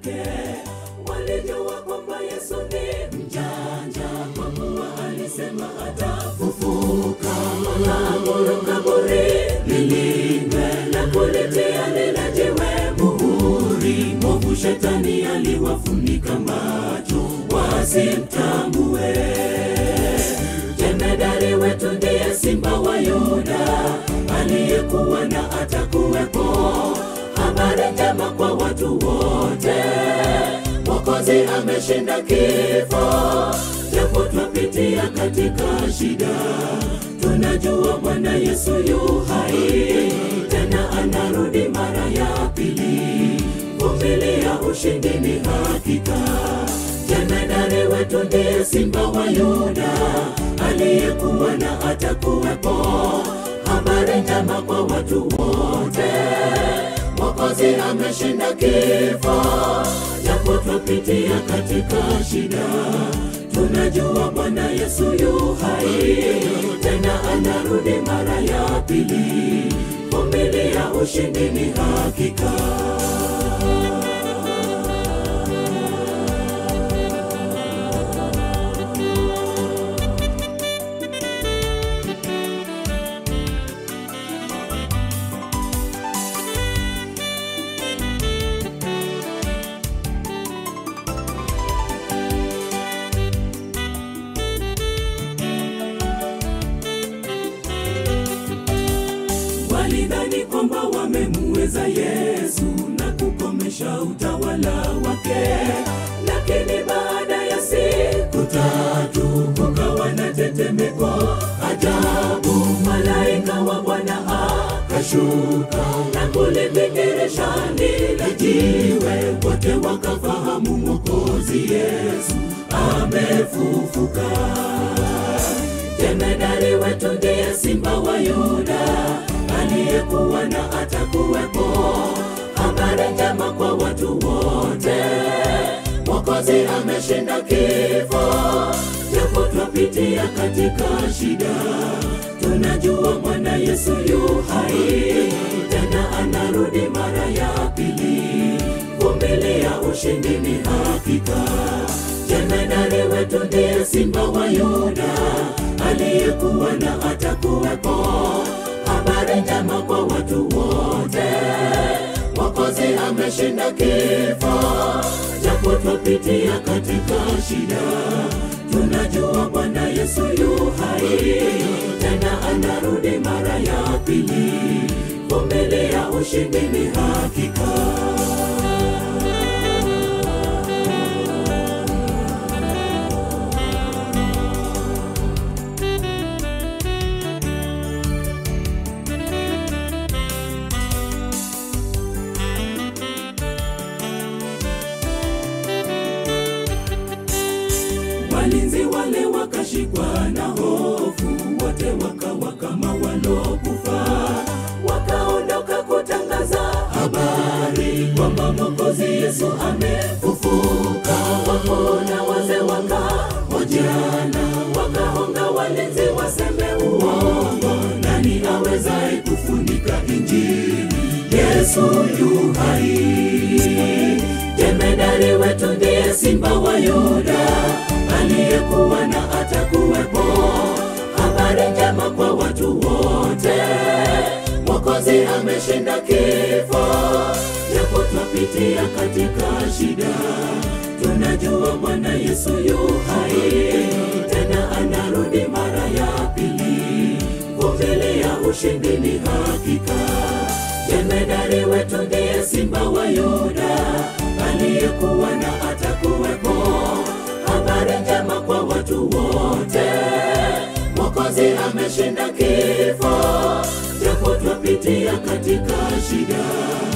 wake walijua kwamba Yesu ni mjanja, kwa kuwa alisema atafufuka. Wakaamuru kaburi lilindwe na kulitia lile jiwe muhuri. Mwovu shetani aliwafunika macho wasimtambue. Jemedari wetu ndiye simba wa Yuda, aliyekuwa na atakuwepo. Habari njema kwa watu wote, Mwokozi ameshinda kifo. Japo twapitia katika shida, tunajua Bwana Yesu yu hai, tena anarudi mara ya pili. Vumilia, ushindi ni hakika. Jemedari wetu ndiye simba wa Yuda, aliyekuwa na atakuwepo. Habari njema kwa watu wote, Mwokozi ameshinda kifo. Japo twapitia katika shida, tunajua Bwana Yesu yu hai, tena anarudi mara ya pili. Vumilia, ushindi ni hakika. walidhani kwamba wamemuweza Yesu na kukomesha utawala wake, lakini baada ya siku tatu kukawa na tetemeko ajabu. Malaika wa Bwana akashuka na kulibingirisha lile jiwe, wote wakafahamu Mwokozi Yesu amefufuka. Jemedari wetu ndiye simba wa Yuda, aliyekuwa na atakuwepo. Habari njema kwa watu wote, Mwokozi ameshinda kifo. Japo twapitia katika shida, tunajua Bwana Yesu yu hai, tena anarudi mara ya pili. Vumilia, ushindi ni hakika. Jemedari wetu ndiye simba wa Yuda, aliyekuwa na atakuwepo. Habari njema kwa watu wote, Mwokozi ameshinda kifo. Japo twapitia katika shida, tunajua Bwana Yesu yu hai, tena anarudi mara ya pili. Vumilia, ushindi ni hakika. Walinzi wale wakashikwa na hofu, wote wakawa kama walokufa, wakaondoka kutangaza habari kwamba Mwokozi Yesu amefufuka. Wakona wazee wakahojiana, wakahonga walinzi waseme uongo, nani awezaye kufunika Injili? Yesu yu hai. Jemedari wetu ndiye simba wa Yuda, aliyekuwa na atakuwepo. Habari njema kwa watu wote, Mwokozi ameshinda kifo. Japo twapitia katika shida, tunajua Bwana Yesu yu hai, tena anarudi mara ya pili. Vumilia, ushindi ni hakika. Jemedari wetu ndiye simba wa Yuda, aliyekuwa na atakuwepo. Habari njema kwa watu wote, Mwokozi ameshinda kifo. Japo twapitia katika shida,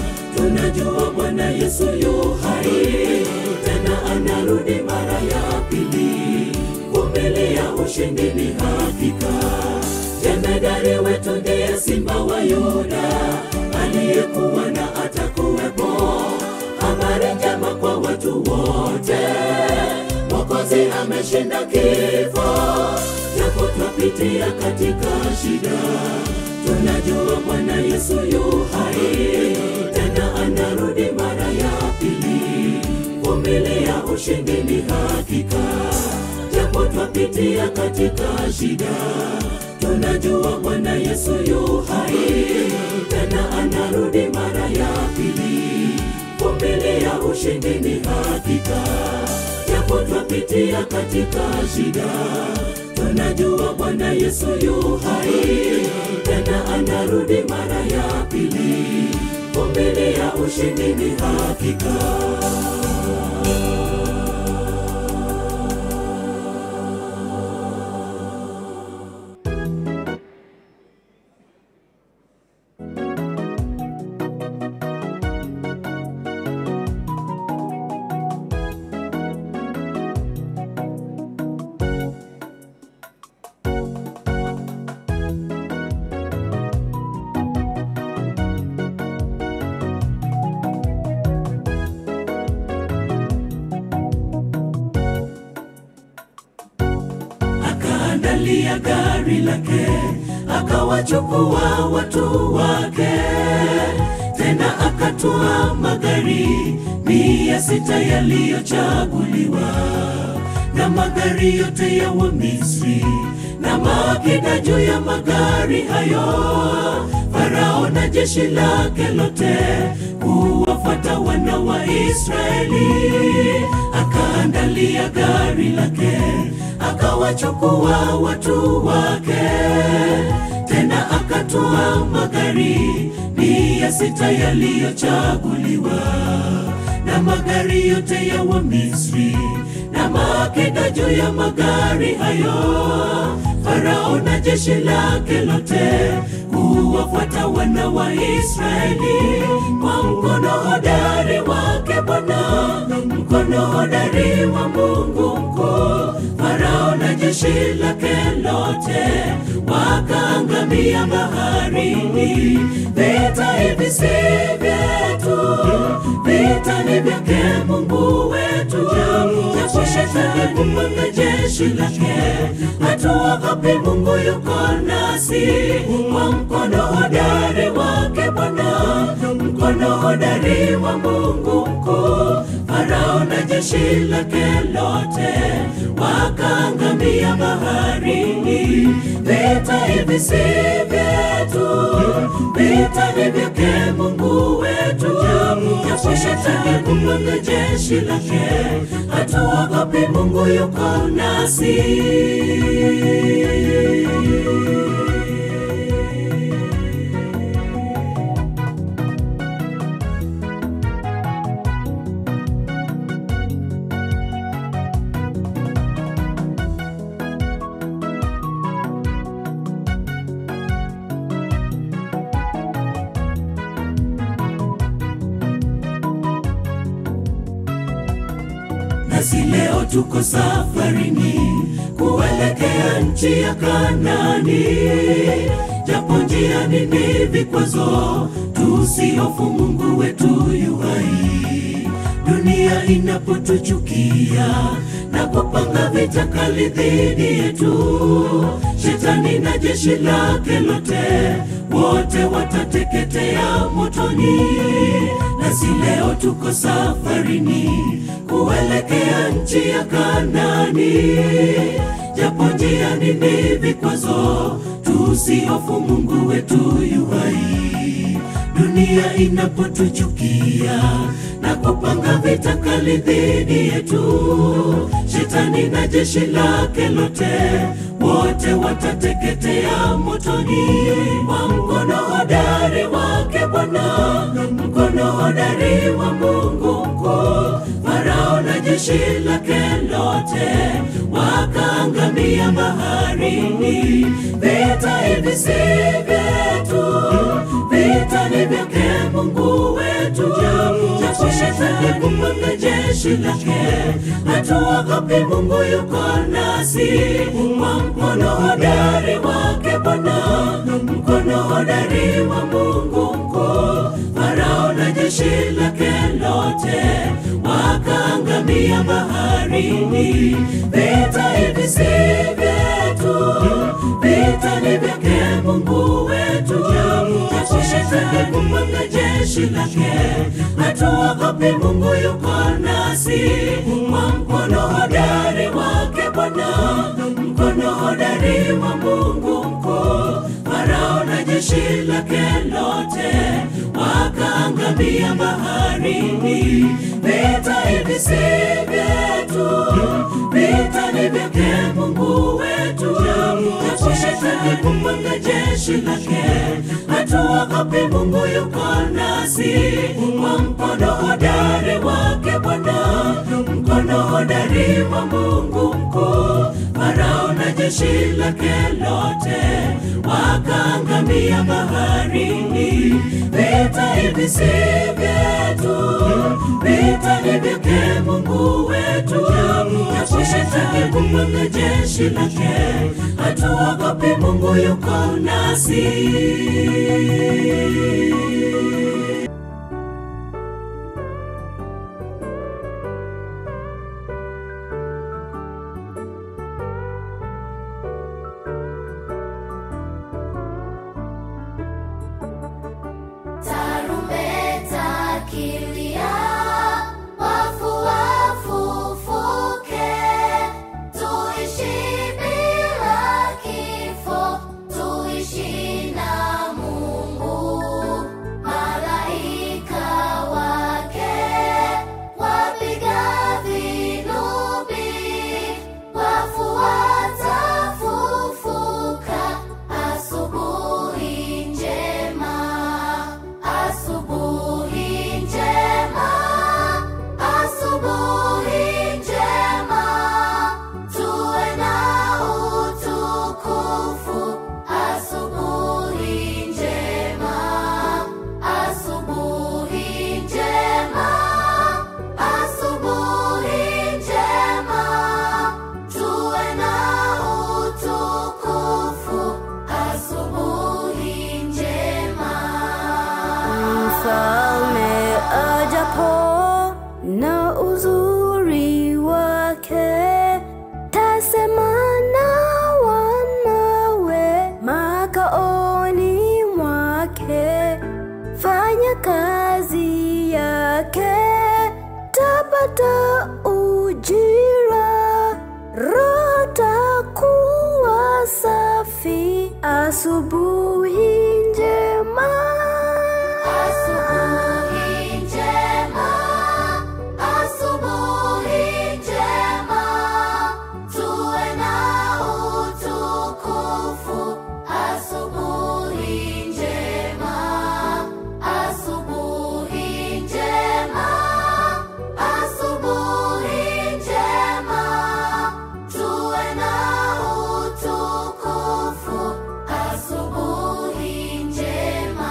tunajua Bwana Yesu yu hai, tena anarudi mara ya pili. Vumilia, ushindi ni hakika. Jemedari wetu ndiye simba wa Yuda, aliyekuwa na atakuwepo. Habari njema kwa watu wote, Mwokozi ameshinda kifo. Japo twapitia katika shida, tunajua Bwana Yesu yu hai, tena anarudi mara ya pili. vumilia, ushindi ni hakika. Japo twapitia katika shida, tunajua Bwana Yesu yu hai, tena anarudi mara ya pili. Vumilia, ushindi ni hakika. Japo twapitia katika shida, tunajua Bwana Yesu yu hai, tena anarudi mara ya pili. Vumilia, ushindi ni hakika. akaandalia gari lake, akawachukua watu wake, tena akatua magari mia sita yaliyochaguliwa na magari yote ya Wamisri na maakida juu ya magari hayo. Farao na jeshi lake lote kuwafuata wana wa Israeli, akaandalia gari lake akawachukua watu wake, tena akatua magari mia sita yaliyochaguliwa na magari yote ya Wamisri na maakida juu ya magari hayo. Farao na jeshi lake lote kuwafuata wana wa Israeli kwa mkono hodari wake Bwana, mkono hodari wa Mungu mkuu. Farao na jeshi lake lote wakaangamia baharini. Vita hivi si vyetu, vita ni vyake Mungu wetu. Japo shetani kupanga jeshi lake, hatuogopi, Mungu yuko nasi. Kwa mkono hodari wake Bwana, mkono hodari wa Mungu mkuu. Farao na jeshi lake lote wakaangamia baharini. Vita hivi si vyetu, vita ni vyake Mungu wetu. Japo shetani kupanga jeshi lake, hatuogopi, Mungu yuko nasi. Nasi leo tuko safarini kuelekea nchi ya Kanani, japo njiani ni vikwazo, tusihofu, Mungu wetu yu hai. Dunia inapotuchukia na kupanga vita kali dhidi yetu, shetani na jeshi lake lote wote watateketea motoni. Nasi leo tuko safarini kuelekea nchi ya Kanani, japo njiani ni vikwazo, tusihofu, Mungu wetu yu hai. Dunia inapotuchukia na kupanga vita kali dhidi yetu, shetani na jeshi lake lote wote watateketea motoni. Kwa mkono hodari wake Bwana, mkono hodari wa Mungu mkuu, Farao na jeshi lake lote wakaangamia baharini. Vita hivi si vyetu, vita ni vyake Mungu wetu. Japo shetani kupanga jeshi lake, hatuogopi, Mungu yuko nasi. Kwa mkono hodari wake Bwana, mkono hodari wa Mungu mkuu, Farao na jeshi lake lote wakaangamia baharini. Vita hivi si vyetu, vita ni vyake Mungu wetu. Japo shetani shetani kupanga jeshi lake, hatuogopi, Mungu yuko nasi kwa mkono hodari wake Bwana, mkono hodari wa Mungu mkuu. Farao na jeshi lake lote wakaangamia baharini. Vita hivi si vyetu, vita ni vyake Mungu wetu. Japo shetani kupanga jeshi lake, hatuogopi, Mungu yuko nasi kwa mkono hodari wake Bwana, mkono hodari wa Mungu mkuu. Farao na jeshi lake lote wakaangamia baharini. Vita hivi si vyetu, vita ni vyake Mungu wetu. Japo shetani kupanga jeshi lake, hatuogopi, Mungu yuko nasi. Tarumbeta kilia, wafu wafufuke, tuishi bila kifo, tuishi na Mungu. Malaika wake wapiga vinubi, wafu watafufuka asubuhi njema. Asubuhi njema, asubuhi njema, tuwe na utukufu. Asubuhi njema, asubuhi njema, asubuhi njema, tuwe na utukufu. Asubuhi njema. Mfalme ajapo na uzuri wake, tasema na wanawe makaoni mwake, fanya kazi yake, tapata ujira, roho takuwa safi, asubuhi njema. Asubuhi njema, asubuhi njema, tuwe na utukufu. Asubuhi njema, asubuhi njema, asubuhi njema, tuwe na utukufu. Asubuhi njema.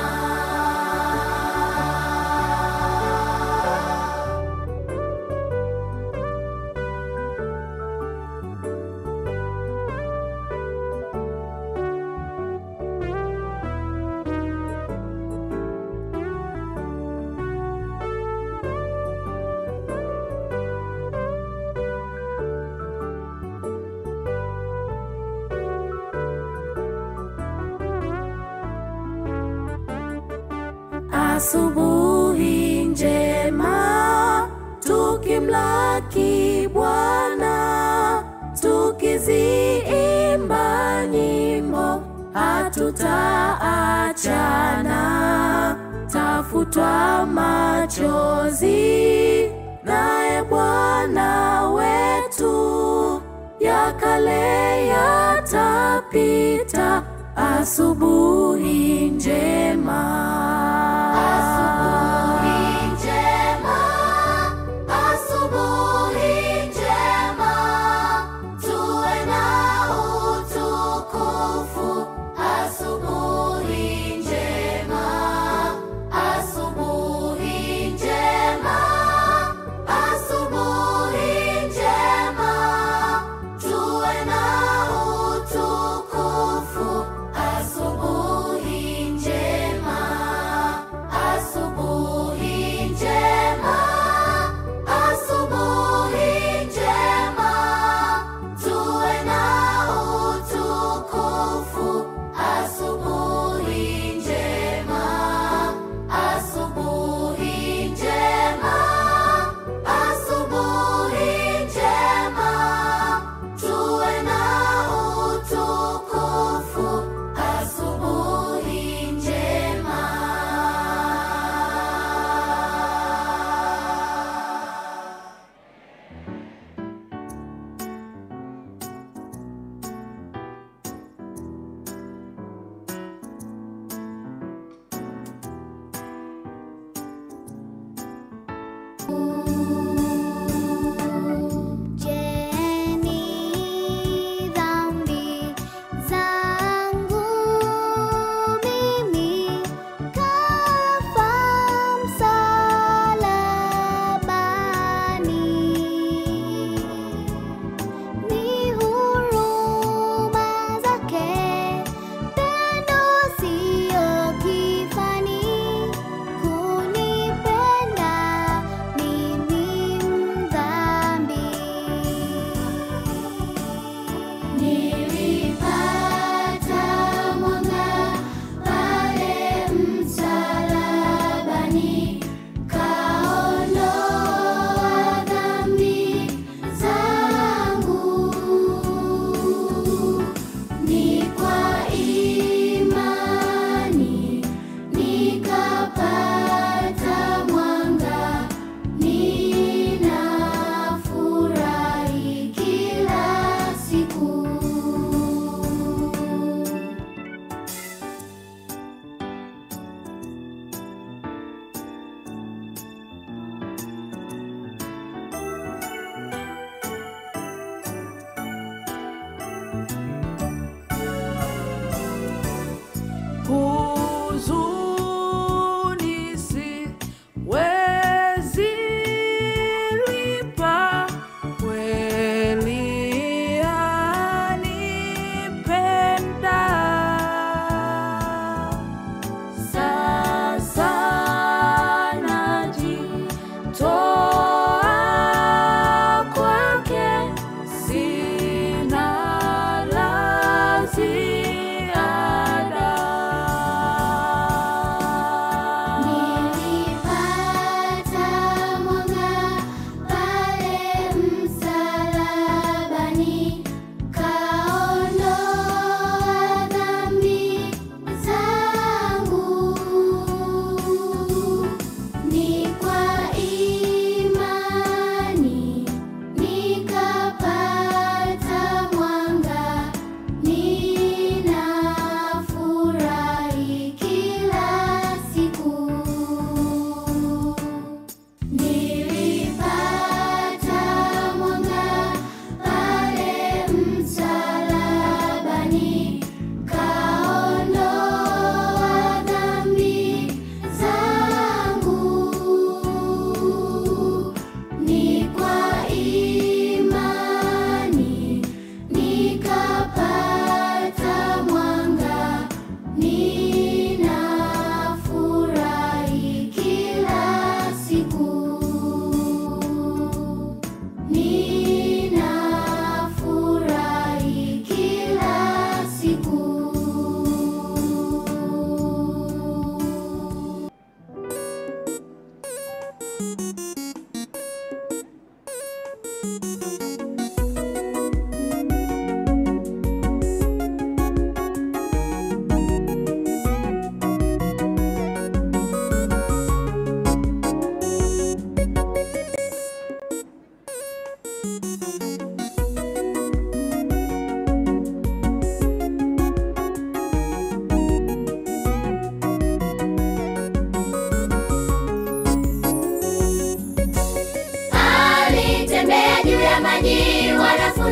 Asubuhi njema, tukimlaki Bwana, tukiziimba nyimbo, hatutaachana, tafutwa machozi, naye Bwana wetu, ya kale yatapita, asubuhi njema. Asubuhi njema, asubuhi njema, tuwe na utukufu. Asubuhi njema, asubuhi njema, asubuhi njema, tuwe na utukufu. Asubuhi njema.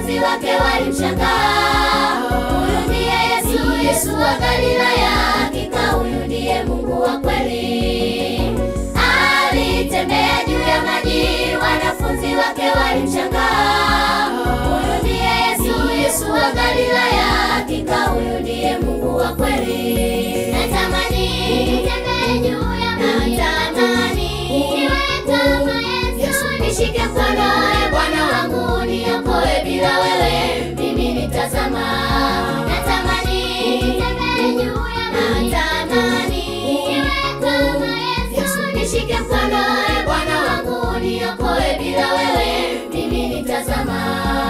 wanafunzi wake walimshangaa. Huyu ndiye Yesu, Yesu wa Galilaya, hakika huyu ndiye Mungu wa kweli. Alitembea juu ya maji, wanafunzi wake walimshangaa. Huyu ndiye Yesu, Yesu wa Galilaya, hakika huyu ndiye Mungu wa kweli. Natamani nitembee juu ya maji, natamani niwe kama Yesu, nishike mkono, e Bwana wangu, niokoe, bila wewe mimi nitazama. Natamani nitembee juu ya maji, natamani niwe kama Yesu, nishike mkono, e Bwana wangu, niokoe, bila wewe mimi nitazama.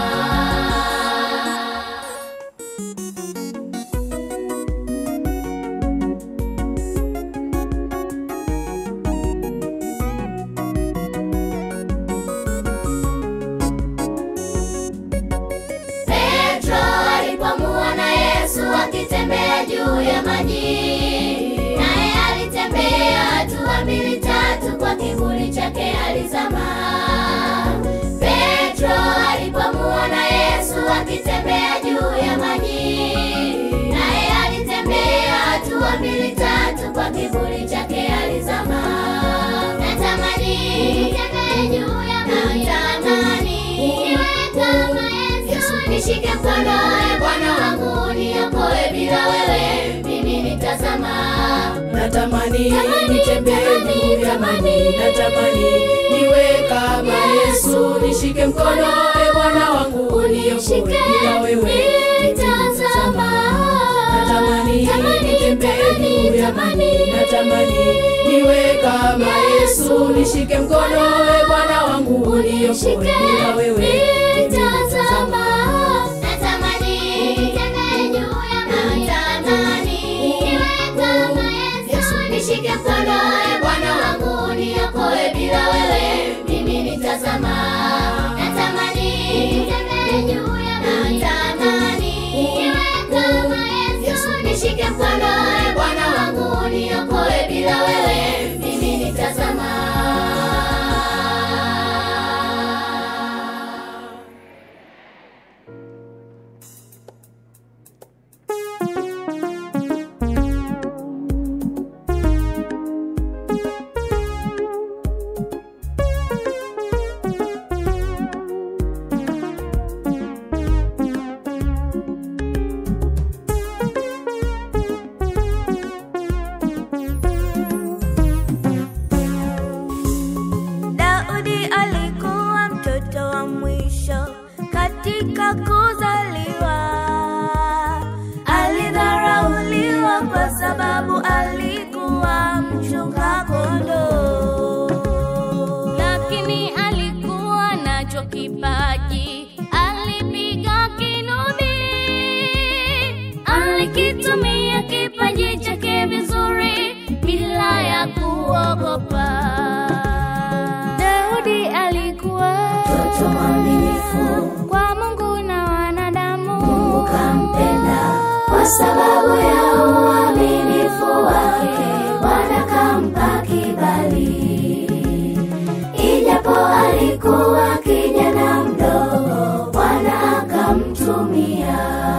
Petro alipomuona Yesu akitembea juu ya maji, naye alitembea hatua mbili tatu, kwa kivuli chake alizama. Petro alipomuona Yesu akitembea juu ya maji, naye alitembea hatua mbili tatu, kwa kivuli chake alizama. Natamani nitembee juu ya maji, natamani niwe kama Yesu, nishike mkono, e Bwana wangu, niokoe, bila wewe mimi nitazama. Natamani Tamani, nitembee tamani, juu ya maji, tamani. natamani niwe kama Yesu, nishike mkono, e Bwana wangu, uniokoe, Nishike, bila wewe nitazama. Natamani Tamani, nitembee tamani, juu ya tamani. maji, natamani niwe kama Yesu, nishike mkono, e Bwana wangu, uniokoe, Nishike, bila wewe nitazama. Natamani nitembee juu ya maji, natamani niwe kama Yesu, nishike mkono, e Bwana wangu, niokoe, bila wewe mimi nitazama. Natamani nitembee juu ya maji, natamani niwe kama Yesu, nishike mkono, e Bwana wangu, niokoe, bila wewe mimi nitazama. Daudi alikuwa mtoto wa mwisho katika kuzaliwa. Alidharauliwa kwa sababu alikuwa mchunga kondoo, lakini alikuwa nacho kipaji, alipiga kinubi, alikitumia kipaji chake vizuri bila ya kuogopa. Daudi alikuwa Mtoto mwaminifu, kwa Mungu na wanadamu. Mungu kampenda kwa sababu ya uaminifu wake, Bwana kampa kibali. Ijapo alikuwa kijana mdogo, Bwana akamtumia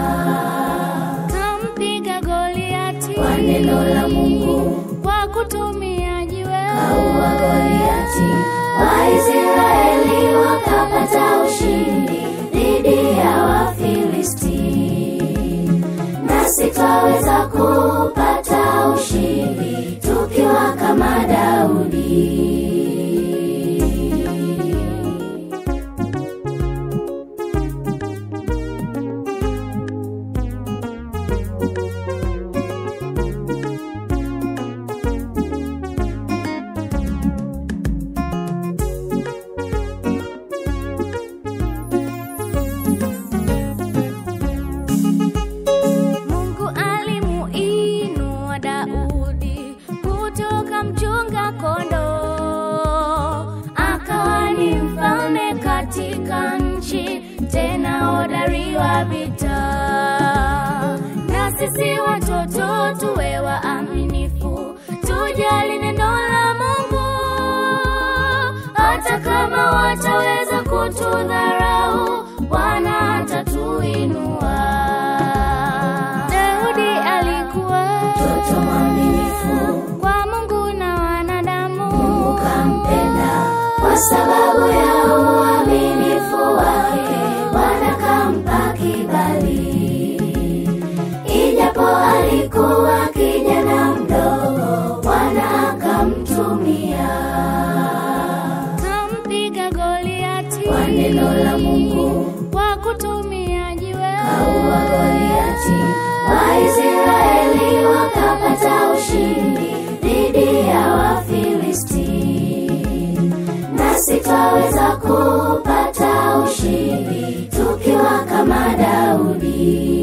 Kampiga Goliati kwa neno la Mungu, kwa kutumia jiwe. kaua Goliati. Waisraeli wakapata ushindi dhidi ya Wafilisti. Nasi twaweza kupata ushindi tukiwa kama Daudi. Mungu alimuinua Daudi kutoka mchunga kondoo, akawa ni mfalme katika nchi, tena hodari wa vita. Na sisi watoto tuwe waaminifu, tujali neno la Mungu, hata kama wataweza kutudharau, Bwana ya uaminifu wake Bwana kampa kibali, ijapo alikuwa kijana mdogo, Bwana akamtumia kampiga Goliati kwa neno la Mungu kwa kutumia jiwe. kaua Goliati. Waisraeli wakapata ushindi dhidi ya Wafilisti, nasi twaweza kupata ushindi tukiwa kama Daudi.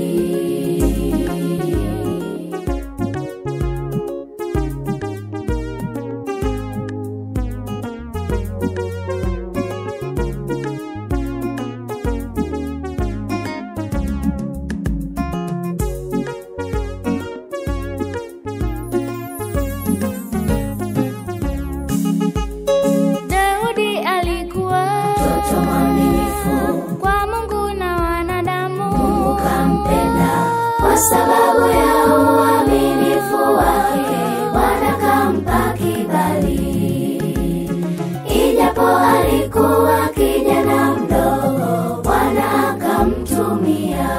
Daudi alikuwa Mtoto mwaminifu kwa Mungu na wanadamu. ukampenda kwa sababu ya uaminifu wake, Bwana kampa kibali, ijapo alikuwa kijana mdogo, Bwana akamtumia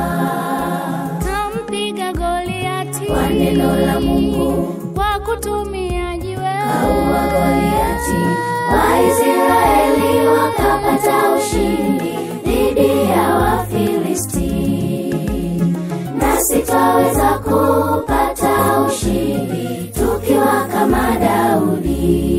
kampiga Goliati kwa neno la Mungu kwa kutumia jiwe. kaua Goliati. Waisraeli wakapata ushindi dhidi ya Wafilisti, nasi twaweza kupata ushindi tukiwa kama Daudi.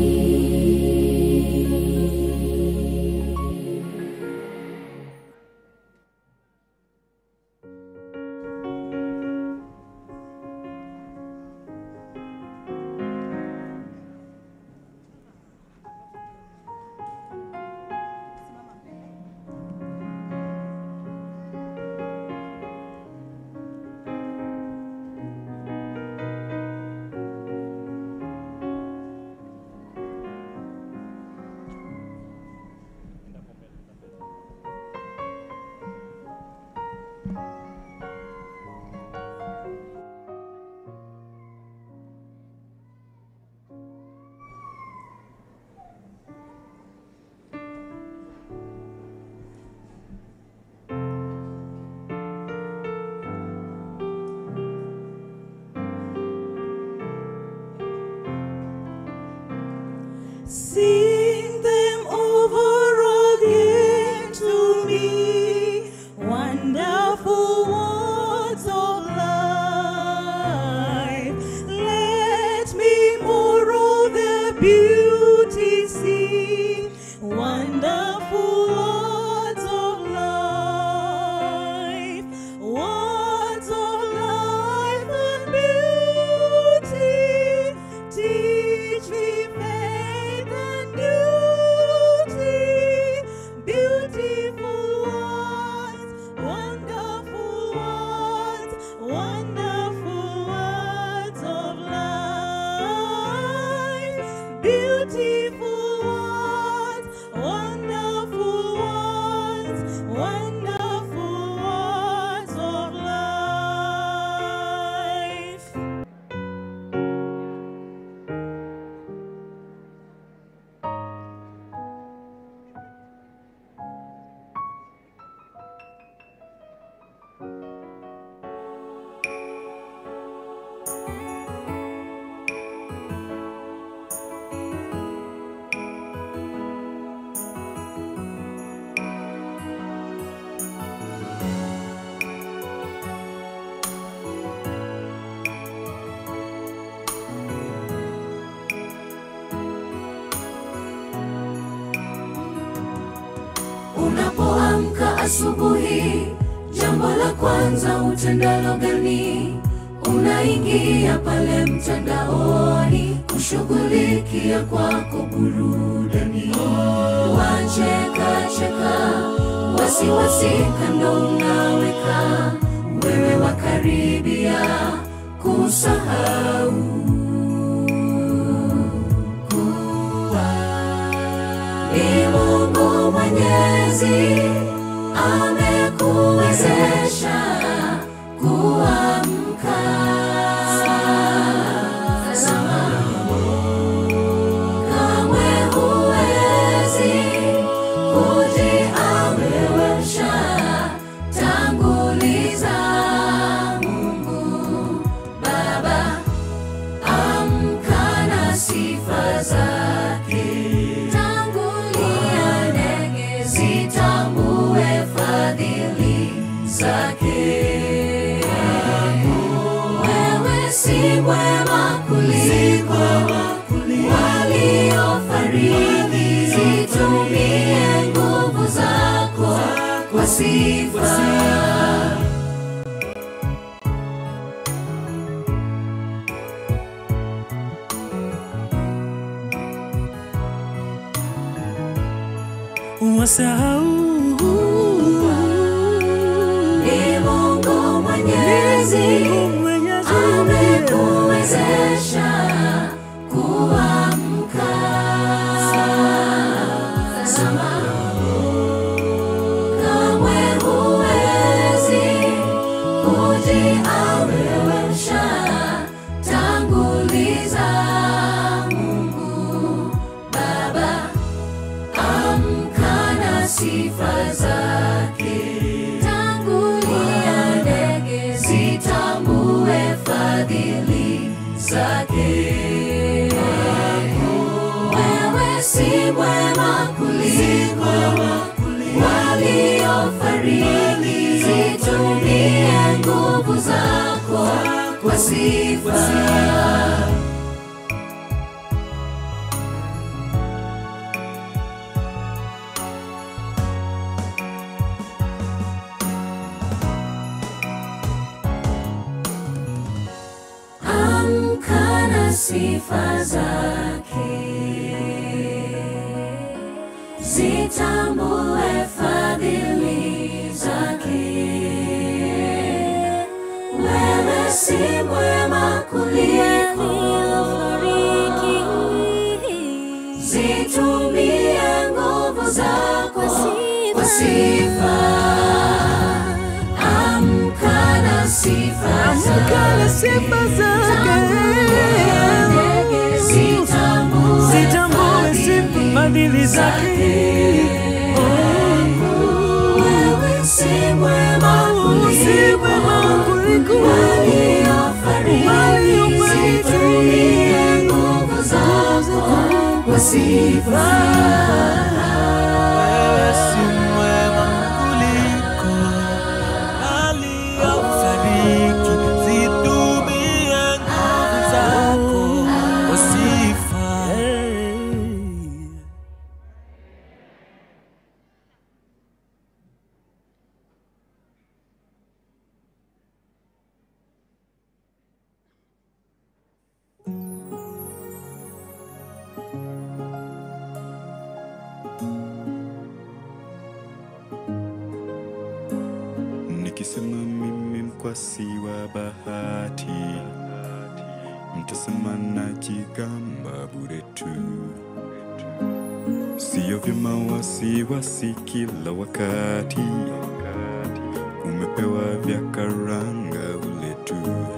Sing them over again to me, wonderful words of life. Let me more of their beauty see, wonderful words of life, words of life and beauty. Teach me faith and duty, beautiful words, wonderful words, wonderful words of life, beautiful words, wonderful words, wonderful words of life. Unapoamka asubuhi, jambo la kwanza utendalo gani? Unaingia pale mtandaoni kushughulikia kwako burudani, wacheka cheka, wasiwasi kando unaweka, wewe wakaribia kusahau kuwa ni Mungu Mwenyezi amekuwezesha kuamka salama. Kamwe huwezi zake. Wewe si mwema kuliko waliofariki, zitumie nguvu zako kwa sifa. wasahau Ni Mungu Mwenyezi amekuwezesha kuamka. Tazama, kamwe huwezi kujiamrisha, tanguliza Mungu Baba, amka na sifa zake. Tangulia ndege zitambue fadhili zake. Wewe si mwema kuliko waliofariki, zitumie nguvu zako kwa sifa. amka na sifa zake, zitambue fadhili zake. Wewe si mwema kuliko zitumie nguvu zako kwa sifa. Amka na sifa Amka na sifa zake. zitambue sifa fadhili zake Wewe si mwema si mwema kuliko waliofariki, waliofariki. zitumie nguvu zako kwa sifa. Wewe si mwema kuliko aliyofariki, zitumie nguvu zako kwa sifa. Nikisema mimi mkwasi wa bahati, mtasema najigamba bure tu. Sio vyema wasiwasi kila wakati, umepewa vya karanga ule tu.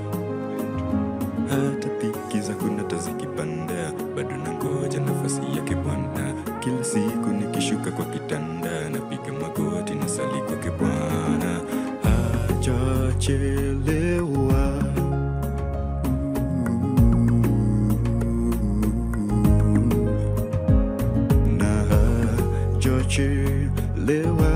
Hata dhiki zako nata zikipanda, bado nangoja nafasi yake Bwana. Kila siku nikishuka kwa kitanda, napiga magoti na sali kwake Bwana. Hajachelewa. Na hajachelewa.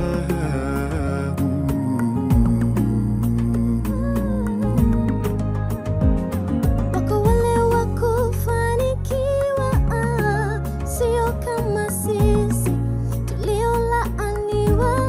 Wako wale wa kufanikiwa, ah, sio kama sisi tuliolaaniwa.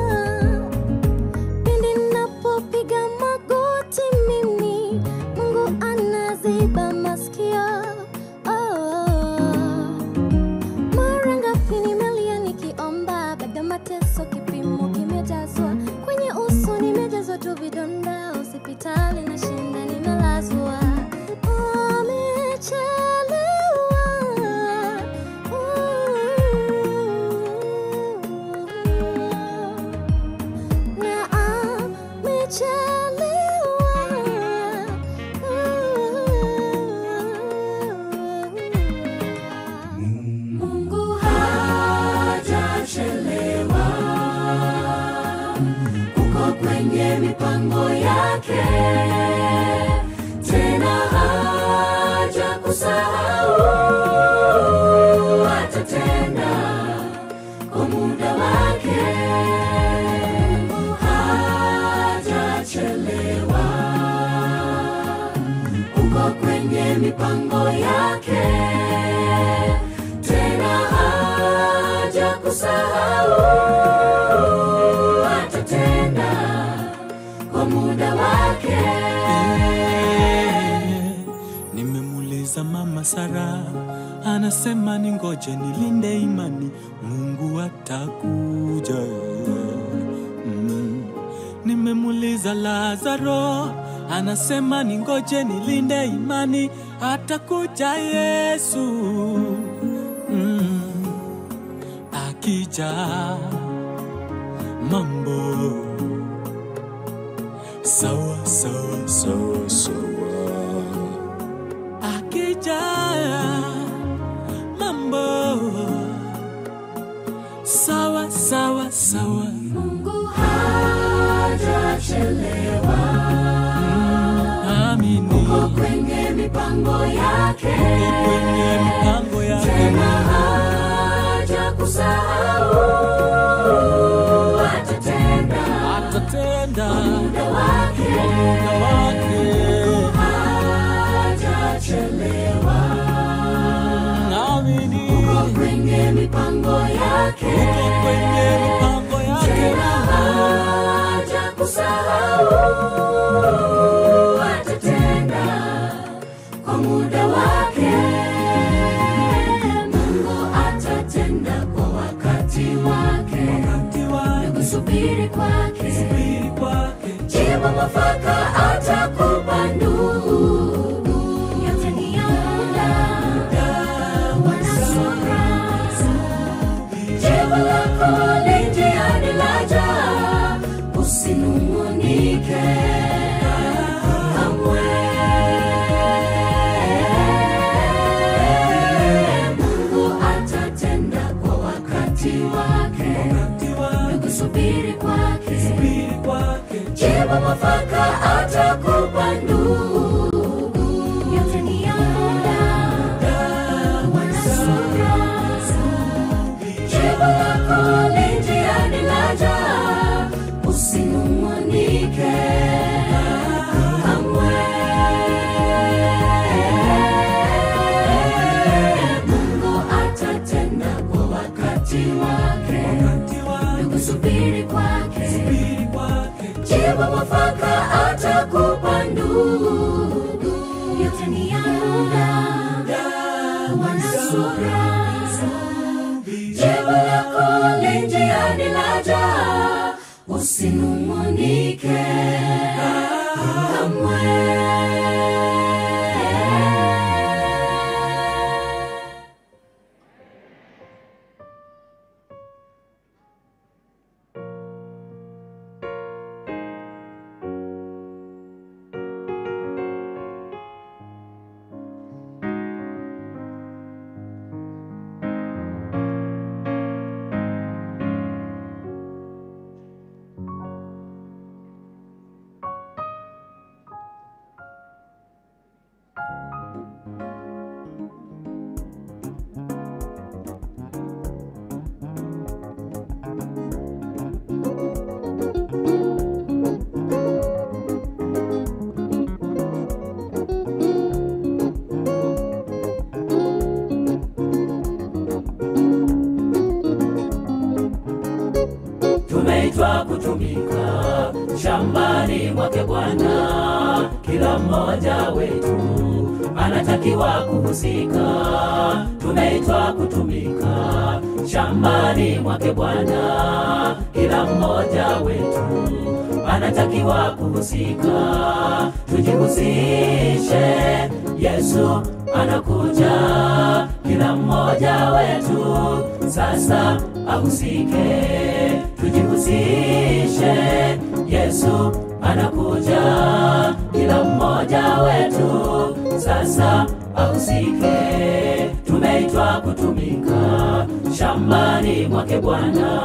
Pindi napopiga magoti mimi, Mungu anaziba masikio. Oh. Mara ngapi nimelia nikiomba, bado mateso kipimo kimejazwa kwenye uso, nimejazwa tu vidonda, hospitali na shinda nimelazwa. Amechelewa. Na amechelewa. Mungu hajachelewa, uko kwenye mipango yake, tena haja kusahau, atatenda kwa muda wake. Mungu hajachelewa, mipango yake tena haja kusahau atatenda kwa muda wake nimemuuliza mama Sara, anasema ni ngoje nilinde imani, Mungu atakuja. Mm. Nimemuuliza Lazaro, anasema ni ngoje nilinde imani, atakuja Yesu. Mm. Akija mambo sawa sawa sawa sawa akija mambo sawa sawa sawa mungu hajachelewa amini uko kwenye mipango yake uko kwenye mipango yake tena haja kusahau atatenda atatenda muda wake kwa muda wake hajachelewa amini uko kwenye mipango yake uko kwenye mipango yake tena haja kusahau atatenda kwa muda wake mungu atatenda kwa wakati wake wakati wake kusubiri kwake subiri kwake jibu mwafaka atakupa ndugu yote ni ya muda wanasura jibu lako linjiani laja usinungunike kamwe mungu atatenda kwa wakati wake wakati wake kusubiri kwake subiri kwake jibu mwafaka atakupa ndugu yote ni ya muda wanasura jibu lako linjiani laja usinung'unike kamwe mungu atatenda kwa wakati wake wakati wake kusubiri kwake subiri kwake jibu mwafaka atakupa ndugu yote ni ya muda wanasura jibu lako linjiani laja usinung'unike kamwe tumeitwa kutumika shambani mwake Bwana. Kila mmoja wetu anatakiwa kuhusika. Tumeitwa kutumika shambani mwake Bwana. Kila mmoja wetu anatakiwa kuhusika. Tujihusishe, Yesu anakuja. Kila mmoja wetu sasa ahusike tujihusishe yesu anakuja kila mmoja wetu sasa ahusike tumeitwa kutumika shambani mwake bwana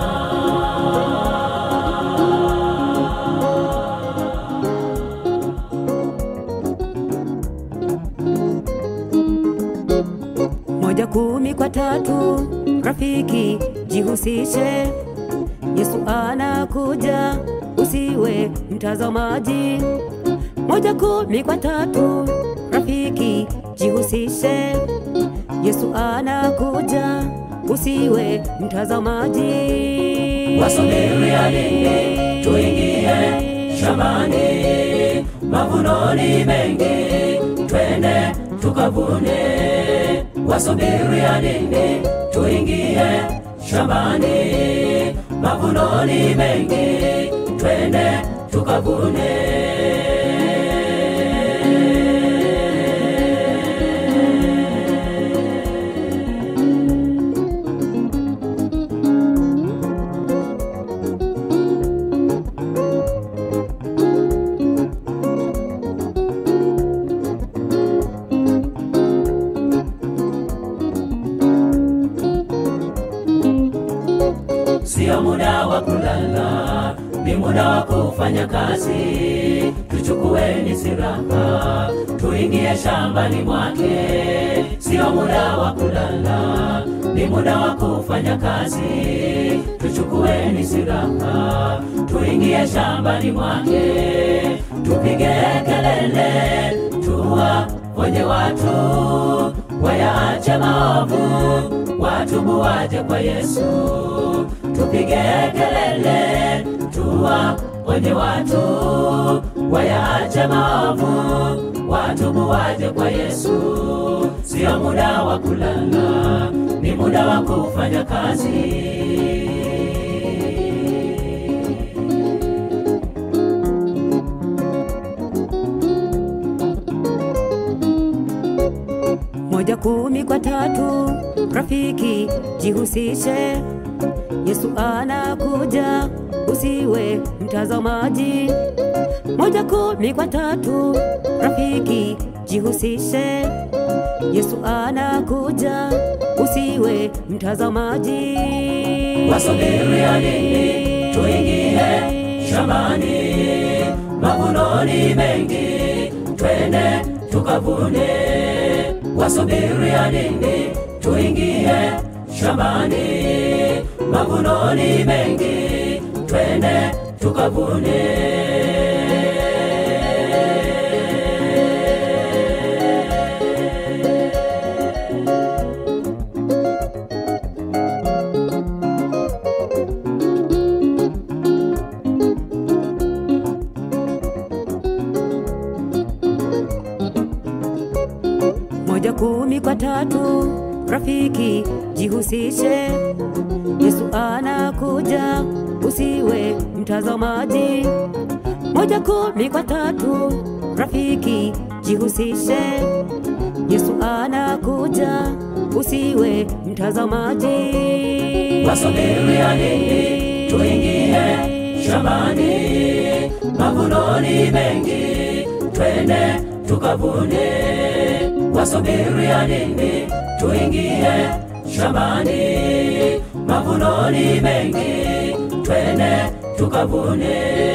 moja kumi kwa tatu rafiki jihusishe yesu anakuja usiwe mtazamaji moja kumi kwa tatu rafiki jihusishe yesu anakuja usiwe mtazamaji wasubiria nini tuingie shambani mavunoni mengi twende tukavune wasubiria nini tuingie shambani mavunoni mengi twende tukavune sio muda wa kulala, ni muda wa kufanya kazi. Tuchukueni silaha, tuingie shambani mwake. Sio muda wa kulala, ni muda wa kufanya kazi. Tuchukueni silaha, tuingie shambani mwake. Tupige kelele, tuwaonye watu wayaache maovu, watubu waje kwa Yesu. Tupige kelele, tuwaonye watu wayaache maovu, watubu waje kwa Yesu. Sio muda wa kulala, ni muda wa kufanya kazi. moja kumi kwa tatu rafiki jihusishe yesu anakuja usiwe mtazamaji moja kumi kwa tatu rafiki jihusishe yesu anakuja usiwe mtazamaji wasubiria nini tuingie shambani mavunoni mengi twende tukavune wasubiria nini tuingie shambani mavunoni mengi twende tukavune moja kumi kwa tatu rafiki jihusishe yesu anakuja usiwe mtazamaji moja kumi kwa tatu rafiki jihusishe yesu anakuja usiwe mtazamaji wasubiria nini tuingie shambani mavunoni mengi twende tukavune wasubiria nini tuingie shambani mavunoni mengi twende tukavune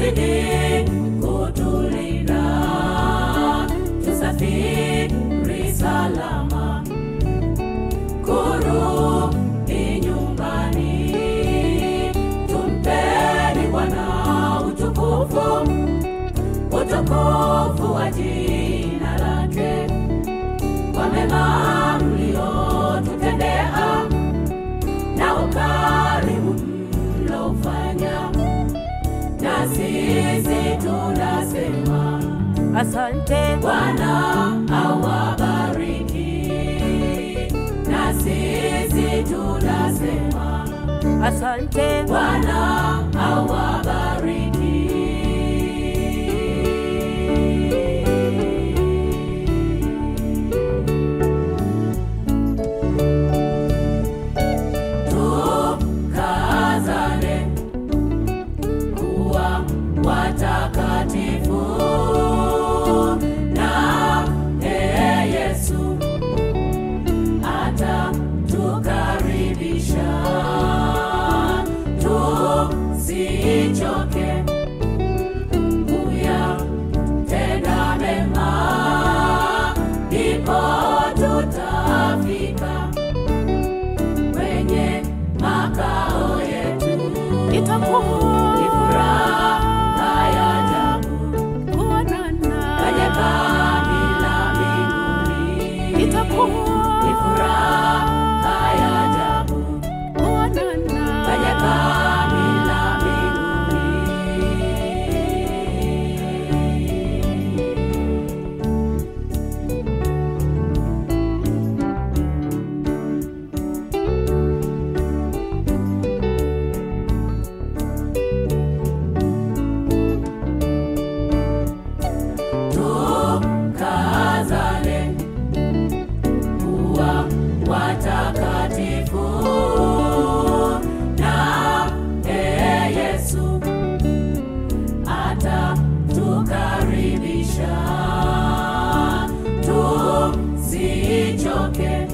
azidi kutulinda, tusafiri salama kurudi nyumbani. Tumpeni Bwana utukufu, utukufu wa jina lake, kwa mema mliotutendea na ukarimu mlofanya, na sisi tunasema Asante Bwana awabariki, na sisi tunasema asante Bwana awabariki. Tukazane kuwa watakatifu na ee Yesu atatukaribisha tusichoke kuyatenda mema, ndipo tutafika kwenye makao yetu. Ni itakuwa furaha ya ajabu kuonana kwenye kambi la mbinguni. itakuwa Ni furaha ya ajabu kuonana kwenye kambi la mbinguni. tukazane kuwa watakatifu na ee Yesu atatukaribisha tusichoke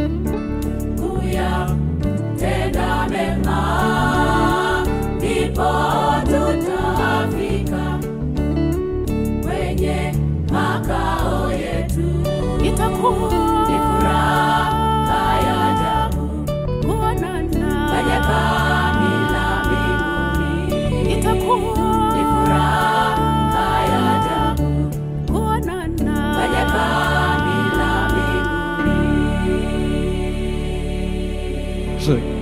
kuyatenda mema, ndipo tutafika kwenye makao yetu. itakuwa Ni furaha ya ajabu kuonana kwenye kambi la mbinguni. itakuwa Ni furaha ya ajabu kuonana kwenye kambi la mbinguni.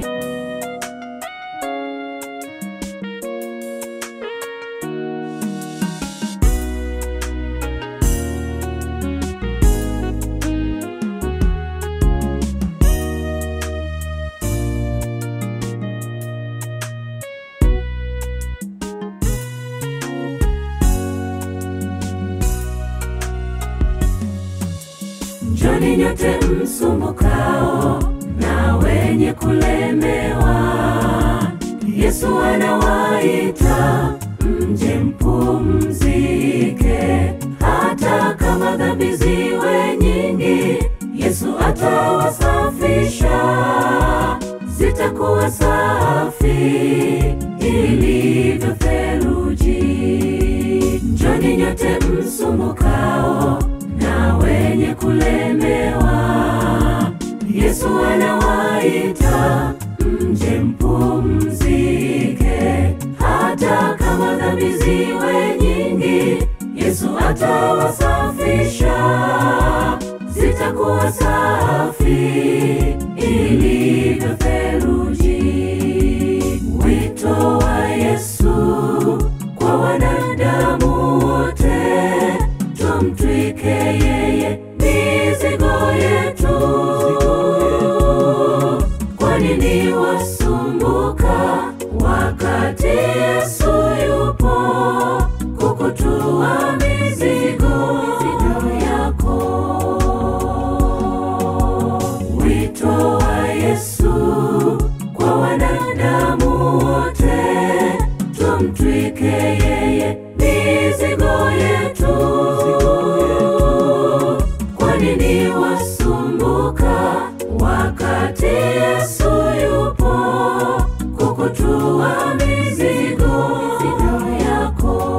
Njoni nyote msumbukao na wenye kulemewa, Yesu anawaita mje mpumzike. Hata kama dhambi ziwe nyingi, Yesu atawasafisha, zitakuwa safi ilivyo theluji. Njoni nyote msumbukao na wenye kulemewa, Yesu anawaita mje mpumzike. Hata kama dhambi ziwe nyingi, Yesu atawasafisha, zitakuwa safi ilivyo theluji. Wito wa Yesu kwa wanadamu wote, tumtwike yeye mizigo yetu. Kwa nini wasumbuka wakati Yesu yupo kukutua mizigo yako? Wito wa Yesu kwa wanadamu wote, tumtwike yeye mizigo yetu. Kwa nini wasumbuka wakati Yesu yupo kukutua mizigo yako?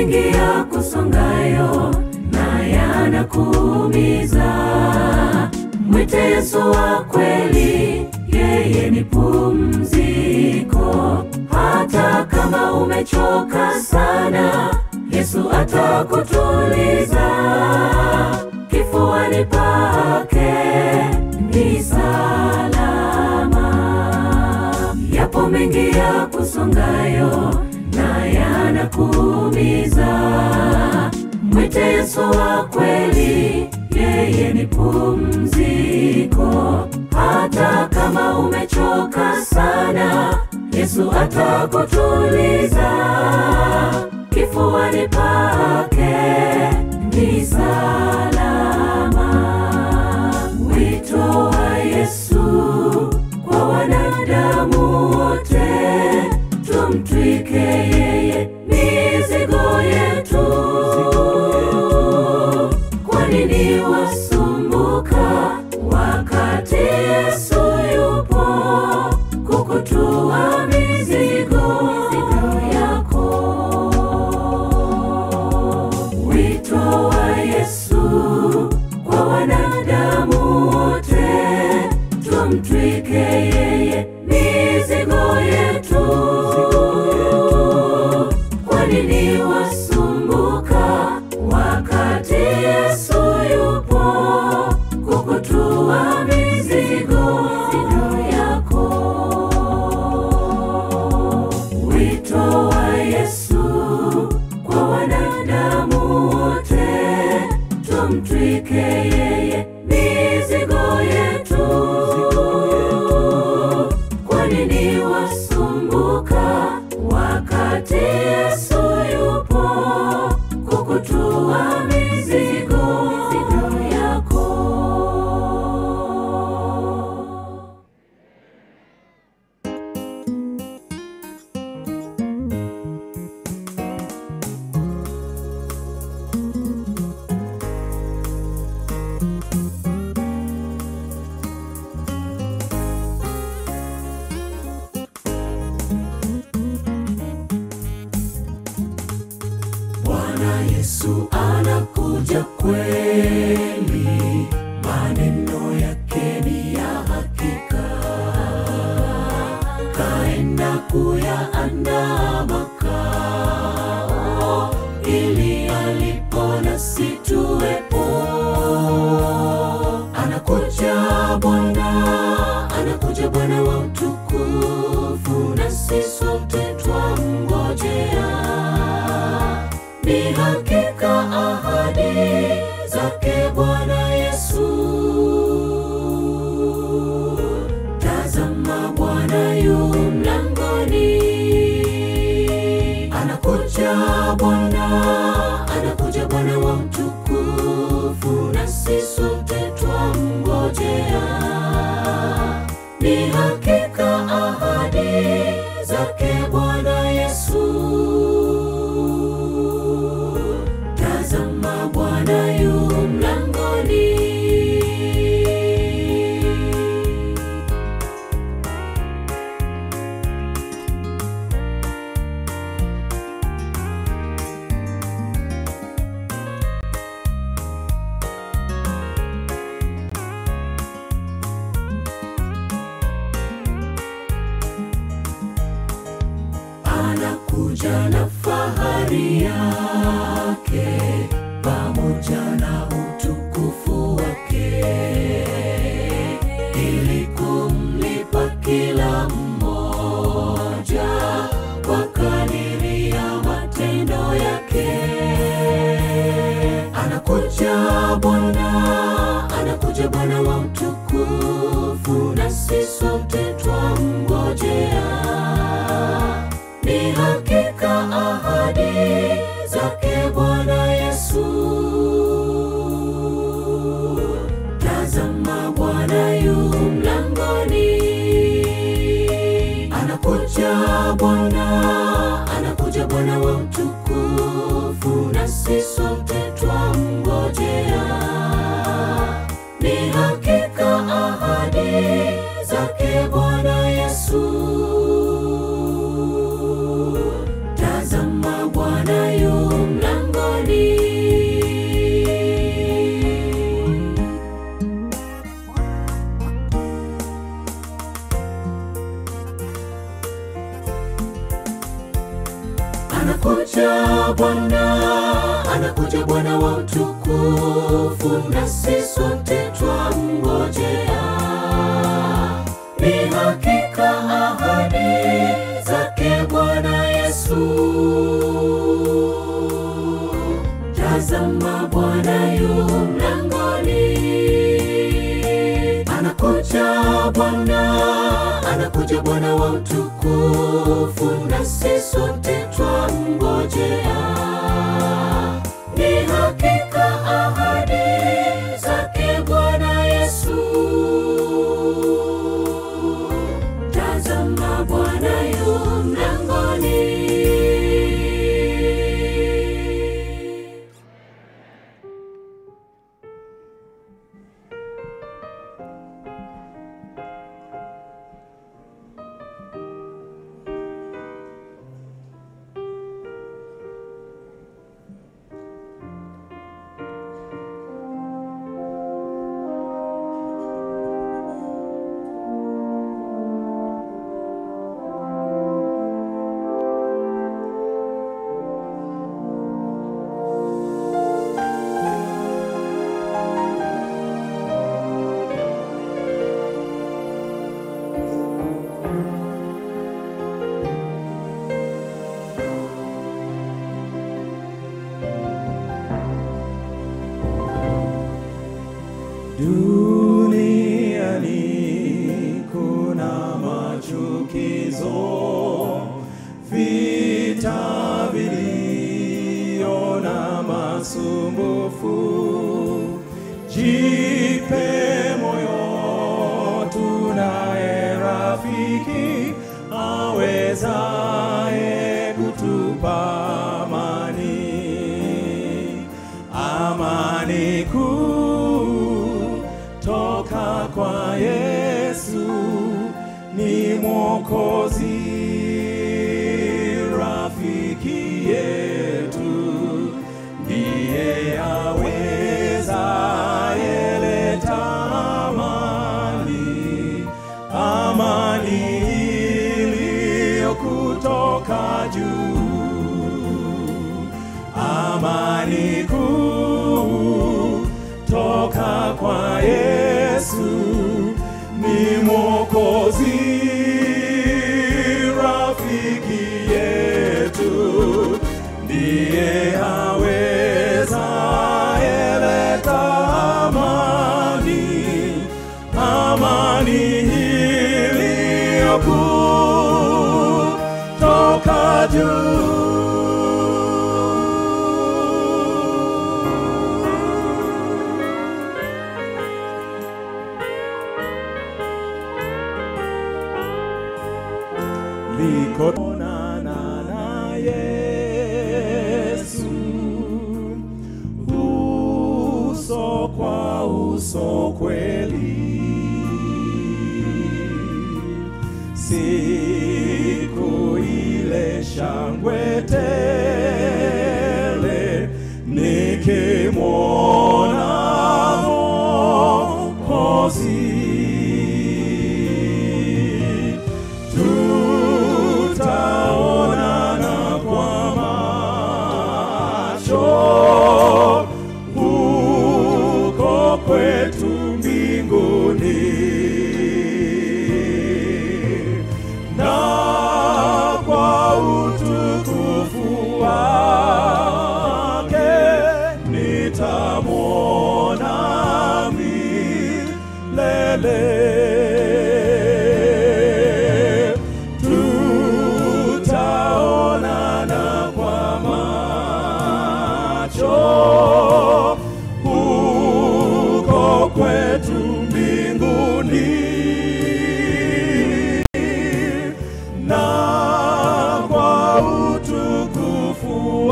mengi ya kusongayo na yanakuumiza, mwite Yesu wa kweli, yeye ni pumziko. Hata kama umechoka sana, Yesu atakutuliza. Kifuani pake ni salama. Yapo mengi ya kusongayo na yanakuumiza, mwite Yesu wa kweli, yeye ni pumziko. Hata kama umechoka sana, Yesu atakutuliza. Kifuani pake ni salama. Wito wa Yesu kwa wanadamu wote, tumtwike yeye mizigo yetu. Kwa nini wasumbuka wakati Yesu yupo kukutua mizigo yako? Wito wa Yesu kwa wanadamu wote, tumtwike yeye mizigo yetu. Kwa nini wasumbuka wakati Yesu yupo kukutua mizigo yako? Wito wa Yesu kwa wanadamu wote, tumtwike yeye mizigo yetu. Kwa nini wasumbuka wakati Yesu yupo kukutua mizigo yako? Bwana Yesu anakuja kweli, maneno yake ni ya hakika. Kaenda kuyaandaa makao, ili alipo nasi tuwepo. Anakuja Bwana, anakuja Bwana wa utukufu, nasi sote twamngojea ni hakika ahadi zake Bwana Yesu. Tazama Bwana yu mlangoni, anakuja Bwana, anakuja Bwana wa utukufu, nasi sote twamngojea. Ni hakika ahadi zake Bwana Yesu. Tazama Bwana yu mlangoni. anakuja na fahari yake pamoja na utukufu wake ili kumlipa kila mmoja kwa kadiri ya matendo yake. Anakuja Bwana, anakuja Bwana wa utukufu, nasi sote twamngojea ni hakika ahadi zake Bwana Yesu. Tazama Bwana yu mlangoni, anakuja Bwana, anakuja Bwana wa utukufu, nasi sote twamngojea. Ni hakika ahadi zake Bwana Yesu. Tazama Bwana yu anakuja Bwana, anakuja Bwana wa utukufu, nasi sote twamngojea. Ni hakika ahadi zake Bwana Yesu. Tazama Bwana yu mlangoni, anakuja Bwana, anakuja Bwana wa utukufu, nasi sote twamngojea. Ni hakika ahadi zake Bwana Yesu. Tazama Bwana yu mlangoni. Duniani kuna machukizo, vita vilio na masumbufu. Jipe moyo, tunaye rafiki awezaye kutupa amani, amani kuu toka kwa Yesu ni Mwokozi, rafiki yetu, ndiye aweza yeleta amani, amani iliyo kutoka juu, amani kuu toka kwa Yesu ni Mwokozi, rafiki yetu, ndiye aweza yeleta amani, amani iliyo kuu toka juu. likonana na Yesu uso kwa uso kweli, siku ile shangwe tele nikimwona Mwokozi tutaonana kwa macho huko kwetu mbinguni na kwa utukufu wake nitamwona milele tutaonana kwa macho huko kwetu mbinguni na kwa utukufu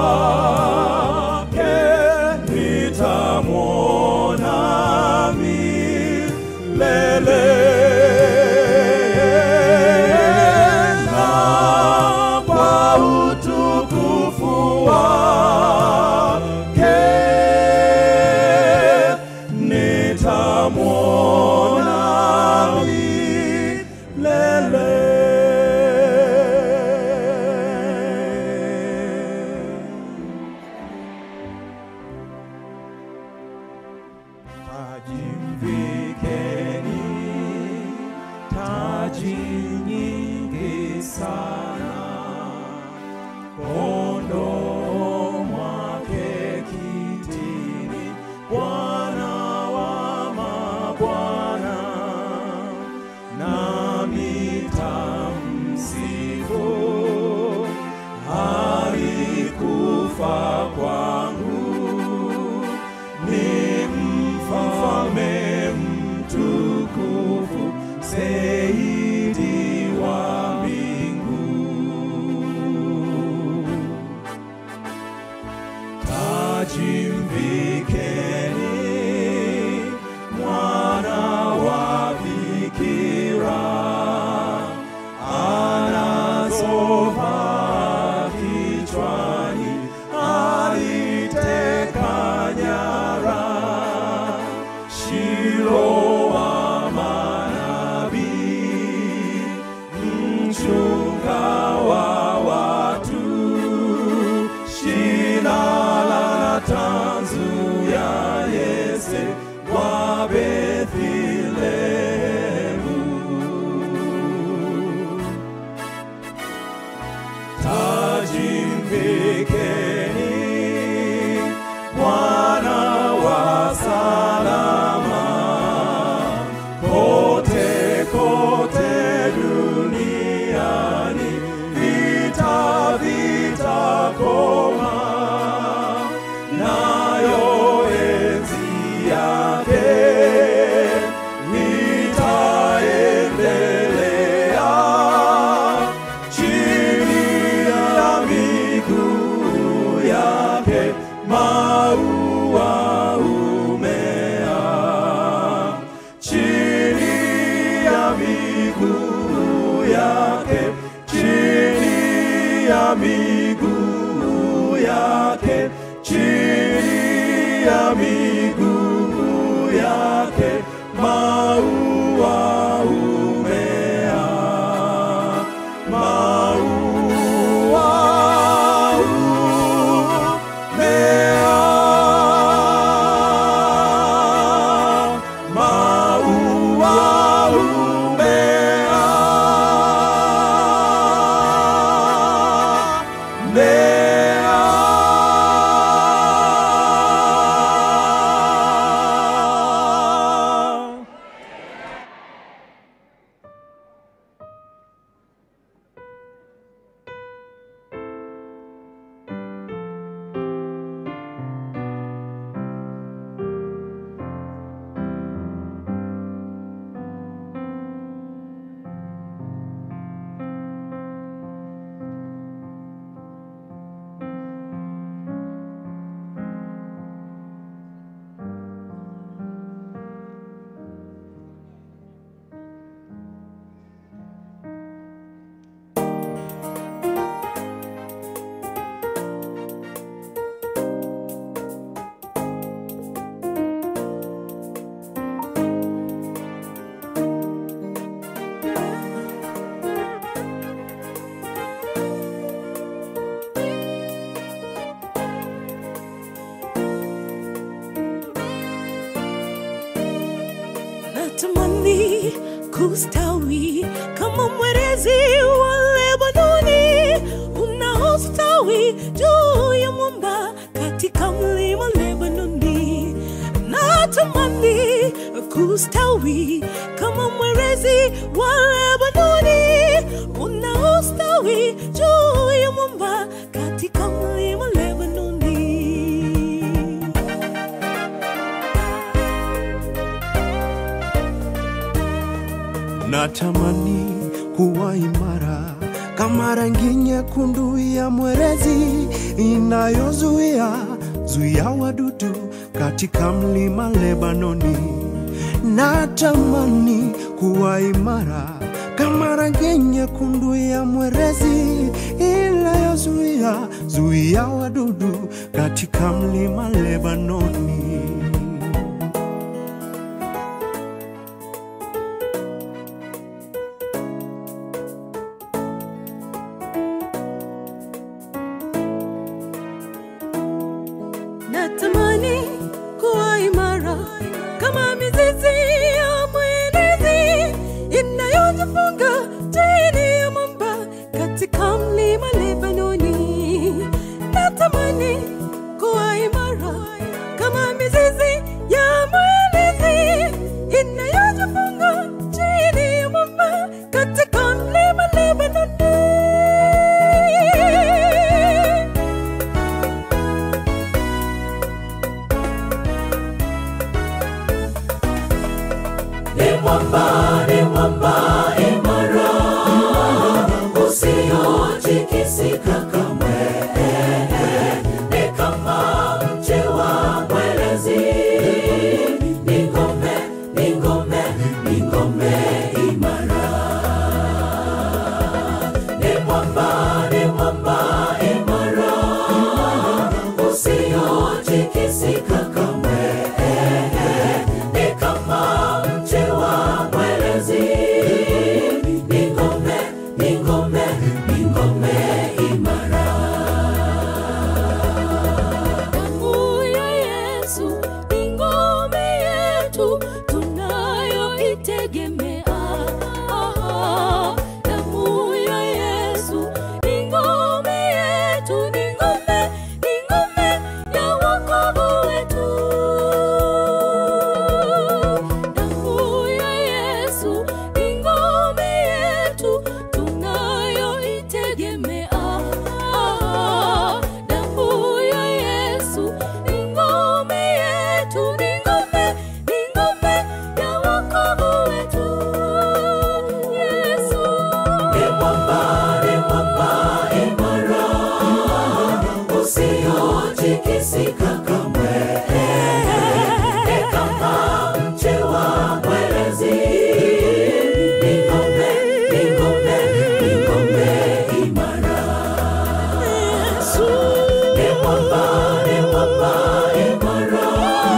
wake nitamwona milele taji nyingi sana kondoo mwake kitini, Bwana wa mabwana, nami tamsifu. Alikufa kwangu, ni mfalme mtukufu, Seidi wa mbingu taji mvikeni mwana wa bikira anazovaa kichwani aliteka nyara shilo wa manabii mchunga wa watu shina la tanzu ya Yese wa Bethlehemu. Taji mvikeni Bwana wa salama kote kote duniani vita vitakoma nayo enzi yake itaendelea chini ya miguu yake maua umea chini ya miguu yake chini ya miguu yake chini ya miguu yake maua umea maua umea maua umea mea natamani kustawi kama mwerezi wa Lebanoni unaostawi juu ya mwamba katika mlima Lebanoni. Natamani kustawi kama mwerezi wa Lebanoni unaostawi juu ya mwamba katika mlima Lebanoni. natamani kuwa imara kama rangi nyekundu ya mwerezi inayozuia zuia wadudu katika mlima Lebanoni. Natamani kuwa imara kama rangi nyekundu ya mwerezi inayozuia zuia wadudu katika mlima Lebanoni. natamani kuwa imara kama mizizi ya mwenezi inayojifunga ni mwamba, ni mwamba imara, usiotikisika kamwe. Ni kama mche wa mwerezi, ni ngome, ni ngome, ni ngome imara. Ni mwamba, ni mwamba imara, usiotikisika kamwe. Ni kama mche wa mwerezi, ni ngome, ni ngome, ni ngome imara. Damu ya Yesu ni ngome yetu tunayoitegemea. Damu ya Yesu ni ngome yetu, ni ngome, ni ngome ya wokovu wetu. Damu ya Yesu ni ngome yetu tunayoitegemea. Damu ya Yesu ni ngome yetu, ni ngome, ni ngome ya wokovu wetu. Yesu. Ni mwamba, ni mwamba imara, usiotikisika kamwe. Ni kama mche wa mwerezi, ni ngome, ni ngome, ni ngome imara. Ni mwamba, ni mwamba imara,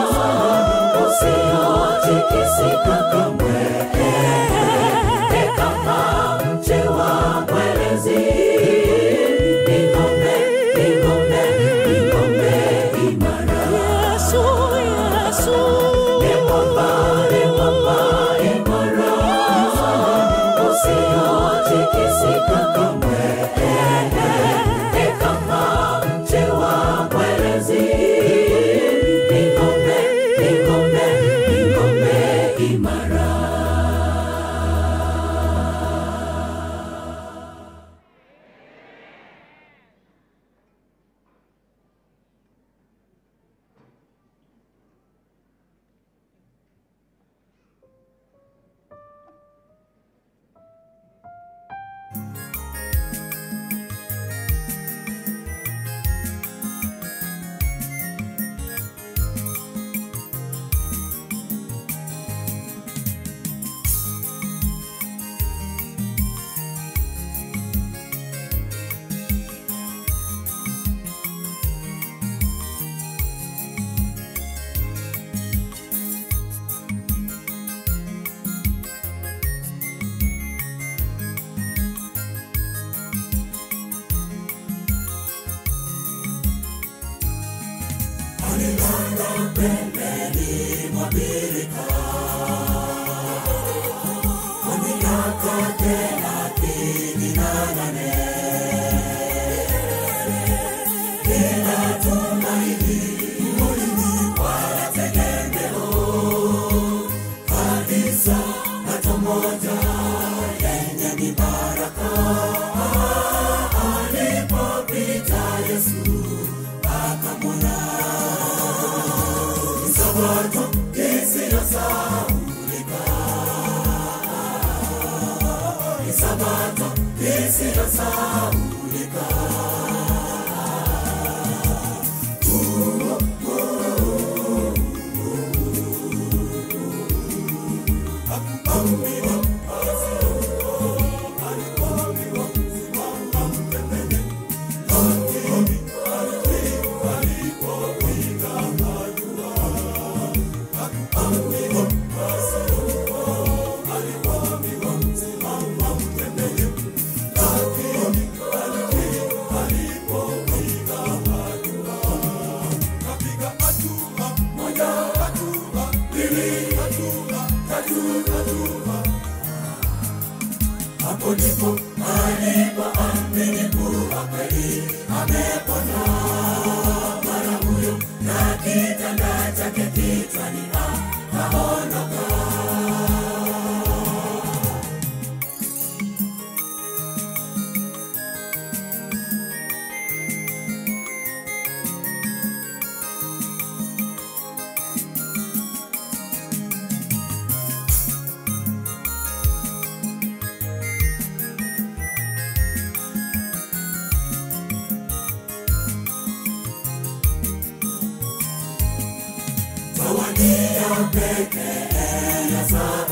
usiotikisika kamwe. Ni kama mche wa mwerezi, ni ngome, ni ngome, ni ngome imara. Ni mwamba, ni mwamba imara, usiotikisika kamwe. Ni kama mche wa mwerezi, ni ngome, ni ngome, ni ngome imara.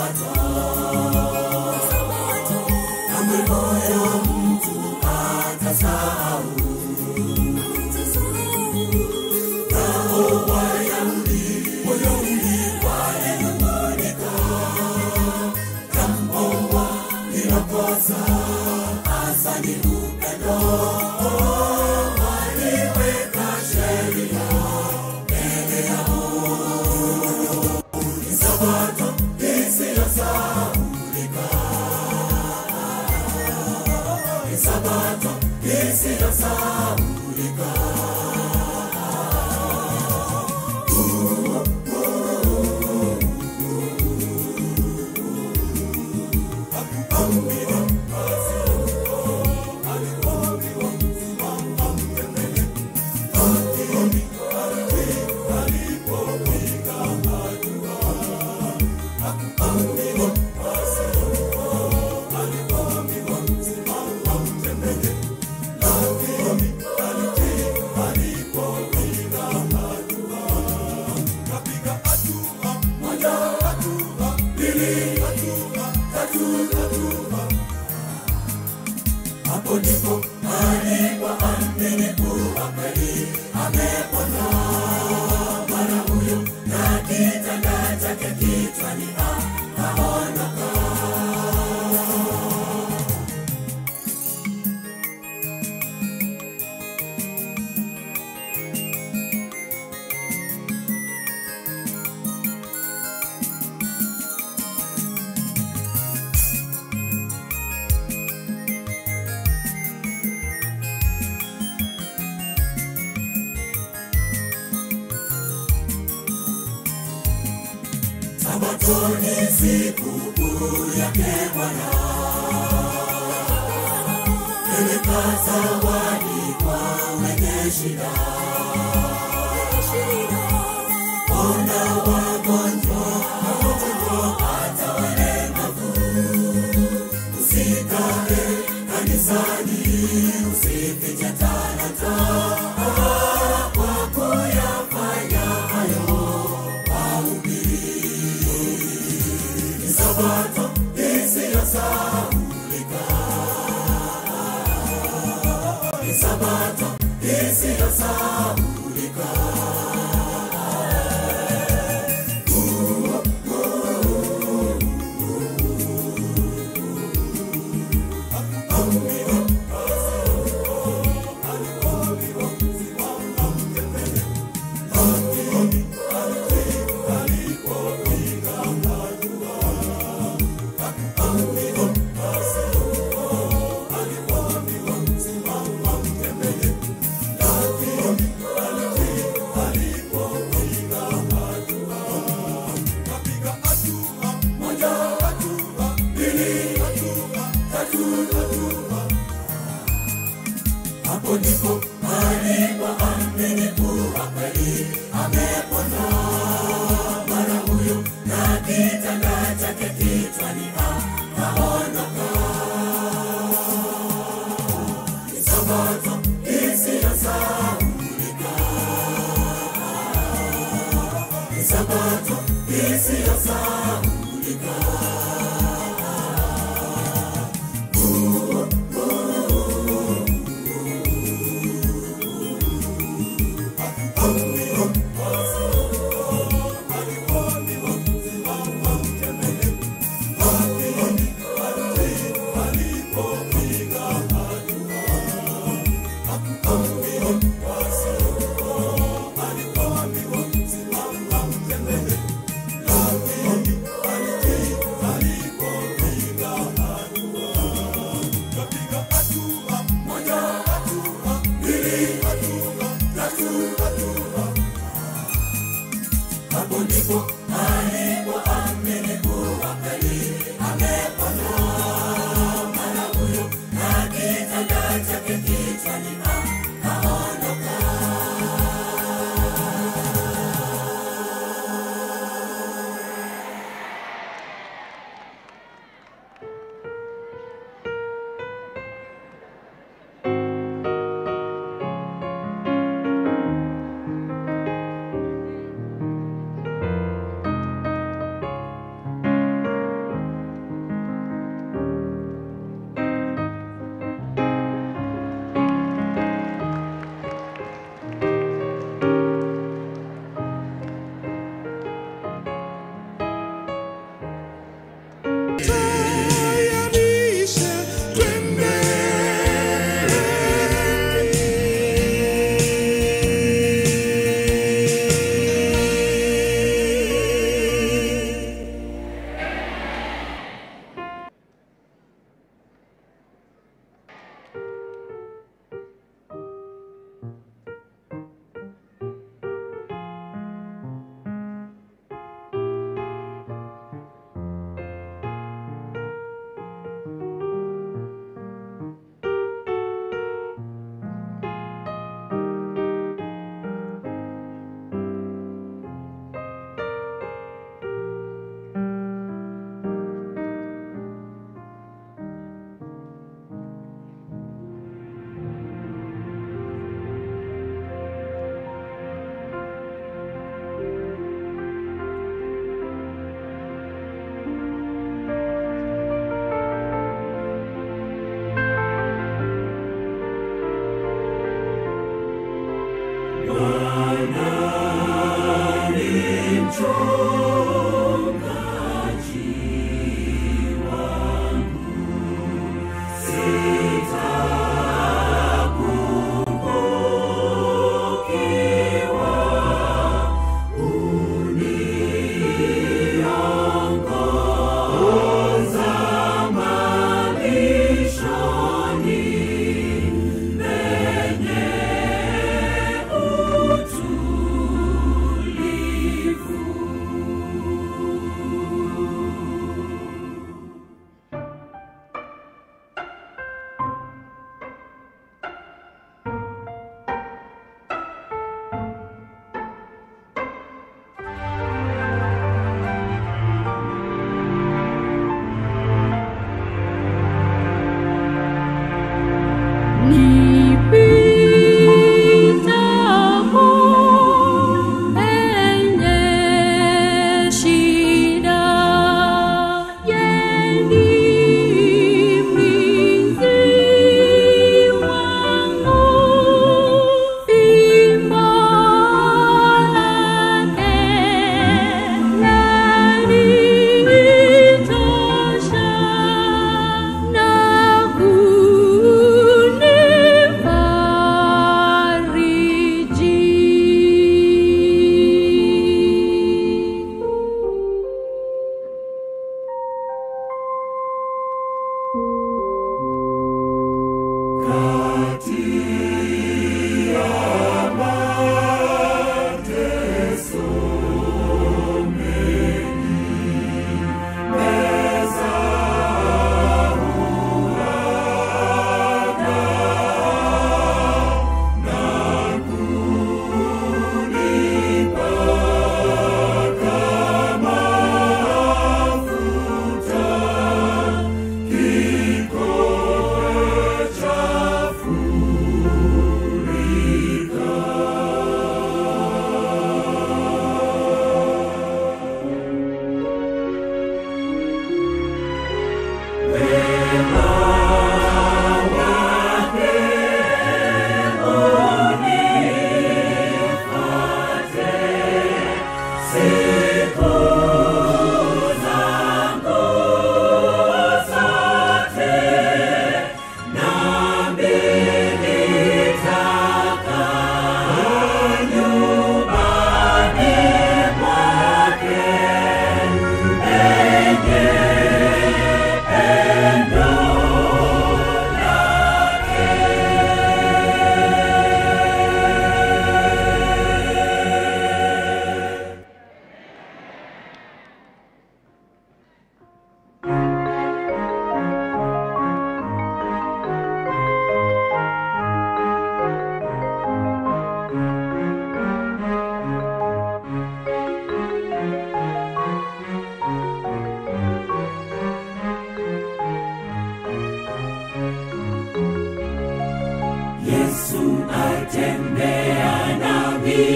Alikuwa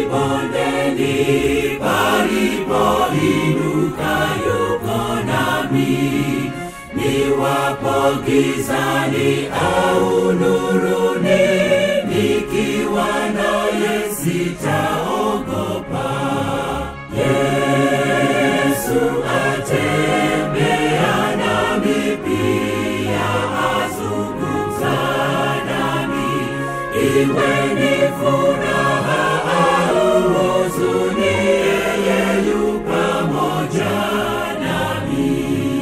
bondeni palipoinuka yuko nami niwapo gizani au nuruni nikiwa naye sitaogopa yesu atembea nami pia azungumza nami iwe ni furaha au huzuni yeye yu pamoja nami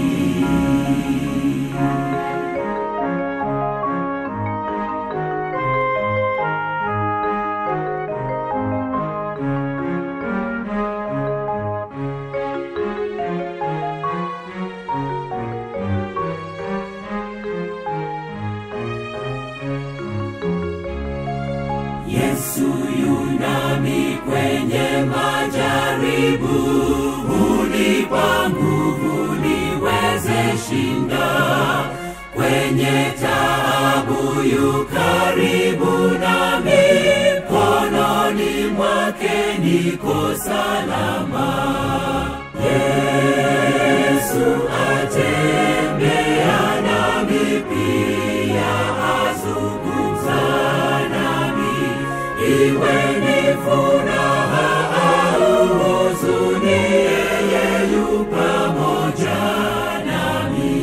Yesu yunami kwenye majaribu, hunipa nguvu niweze shinda. Kwenye taabu yu karibu nami, mkononi mwake niko salama. Yesu atembea nami pia azungumza nami iwe ni furaha au huzuni yeye yu pamoja nami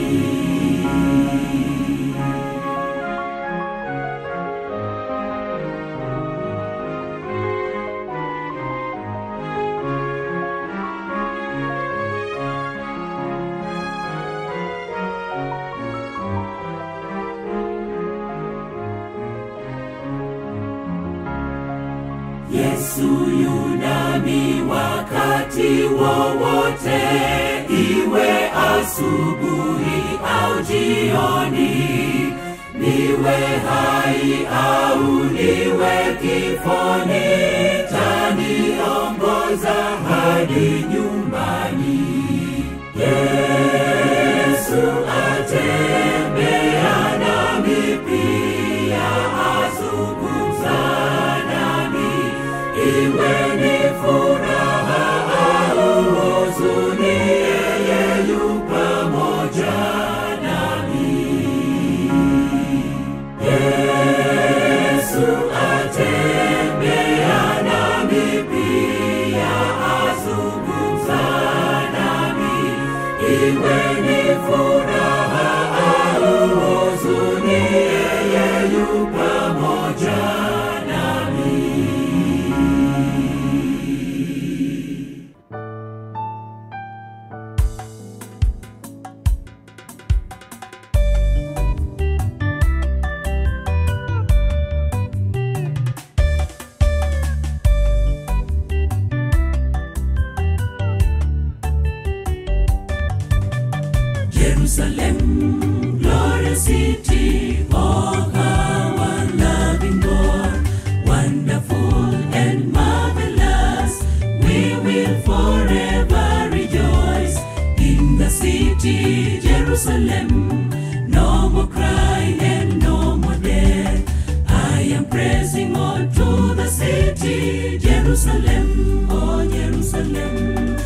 Yesu yunami wakati wowote, iwe asubuhi au jioni, niwe hai au niwe kifoni, taniongoza hadi nyumbani. Yesu atembea nami pia azungumza nami iwe ni furaha au huzuni yeye yu pamoja nami Yesu atembea nami pia azungumza nami iwe ni furaha au huzuni yeye yu pamoja nami Jerusalem, glorious city, oh how our loving God, wonderful and marvelous, we will forever rejoice in the city, Jerusalem. No more cry and no more death. I am pressing on to the city, Jerusalem, oh Jerusalem,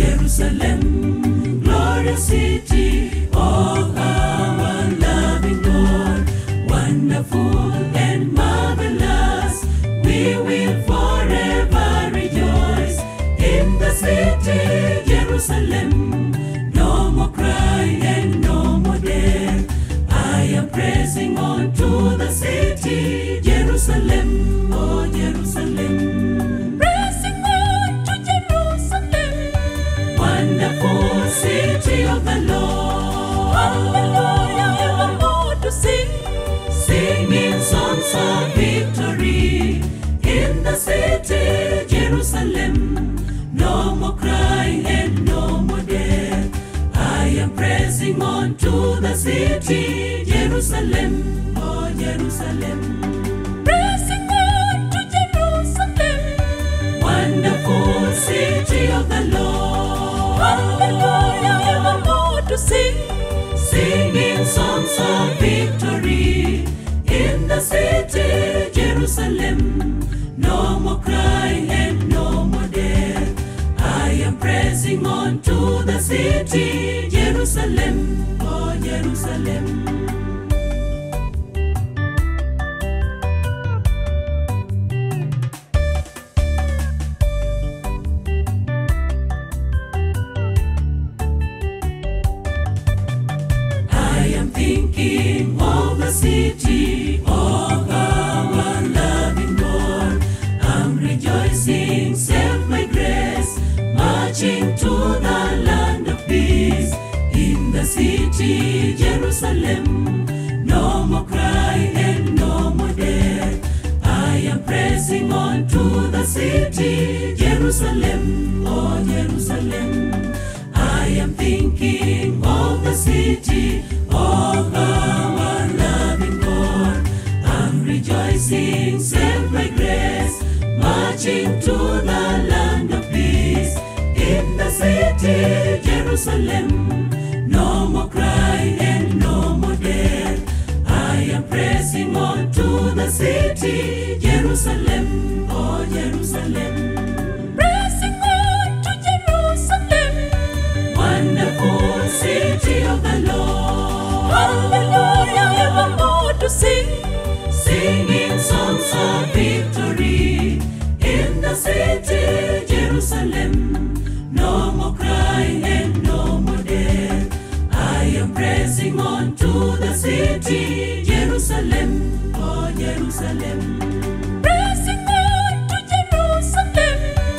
Jerusalem, glorious city, oh our loving God, wonderful and marvelous. We will forever rejoice in the city, Jerusalem. No more cry and no more death. I am pressing on to the city, Jerusalem, oh Jerusalem. Pressing on to Jerusalem. Wonderful city of the Lord. Hallelujah, evermore to sing. Singing songs of victory in the city, Jerusalem. No more crying and no more death. I am pressing on to the city, Jerusalem, oh Jerusalem. Pressing on to Jerusalem. Wonderful city of the Lord. Hallelujah, evermore to sing. Singing songs of victory in the city, Jerusalem. No more crying and no Jerusalem. I am thinking of the city of our loving God. I'm rejoicing, self by grace, marching to the land of peace. In the city, Jerusalem, no more cry and no more death. I am pressing on to the city, Jerusalem, oh Jerusalem. I am thinking of the city of our loving God. I'm rejoicing, saved by grace, marching to the land of peace. In the city, Jerusalem, no more cry and no more death. I am pressing on to the city, Jerusalem, oh Jerusalem. Pressing on to Jerusalem. Wonderful city of the Lord. Hallelujah, evermore to sing. Singing songs of victory in the city, Jerusalem. No more crying and no more death. I am pressing on to the city, Jerusalem, oh Jerusalem. Pressing on to Jerusalem.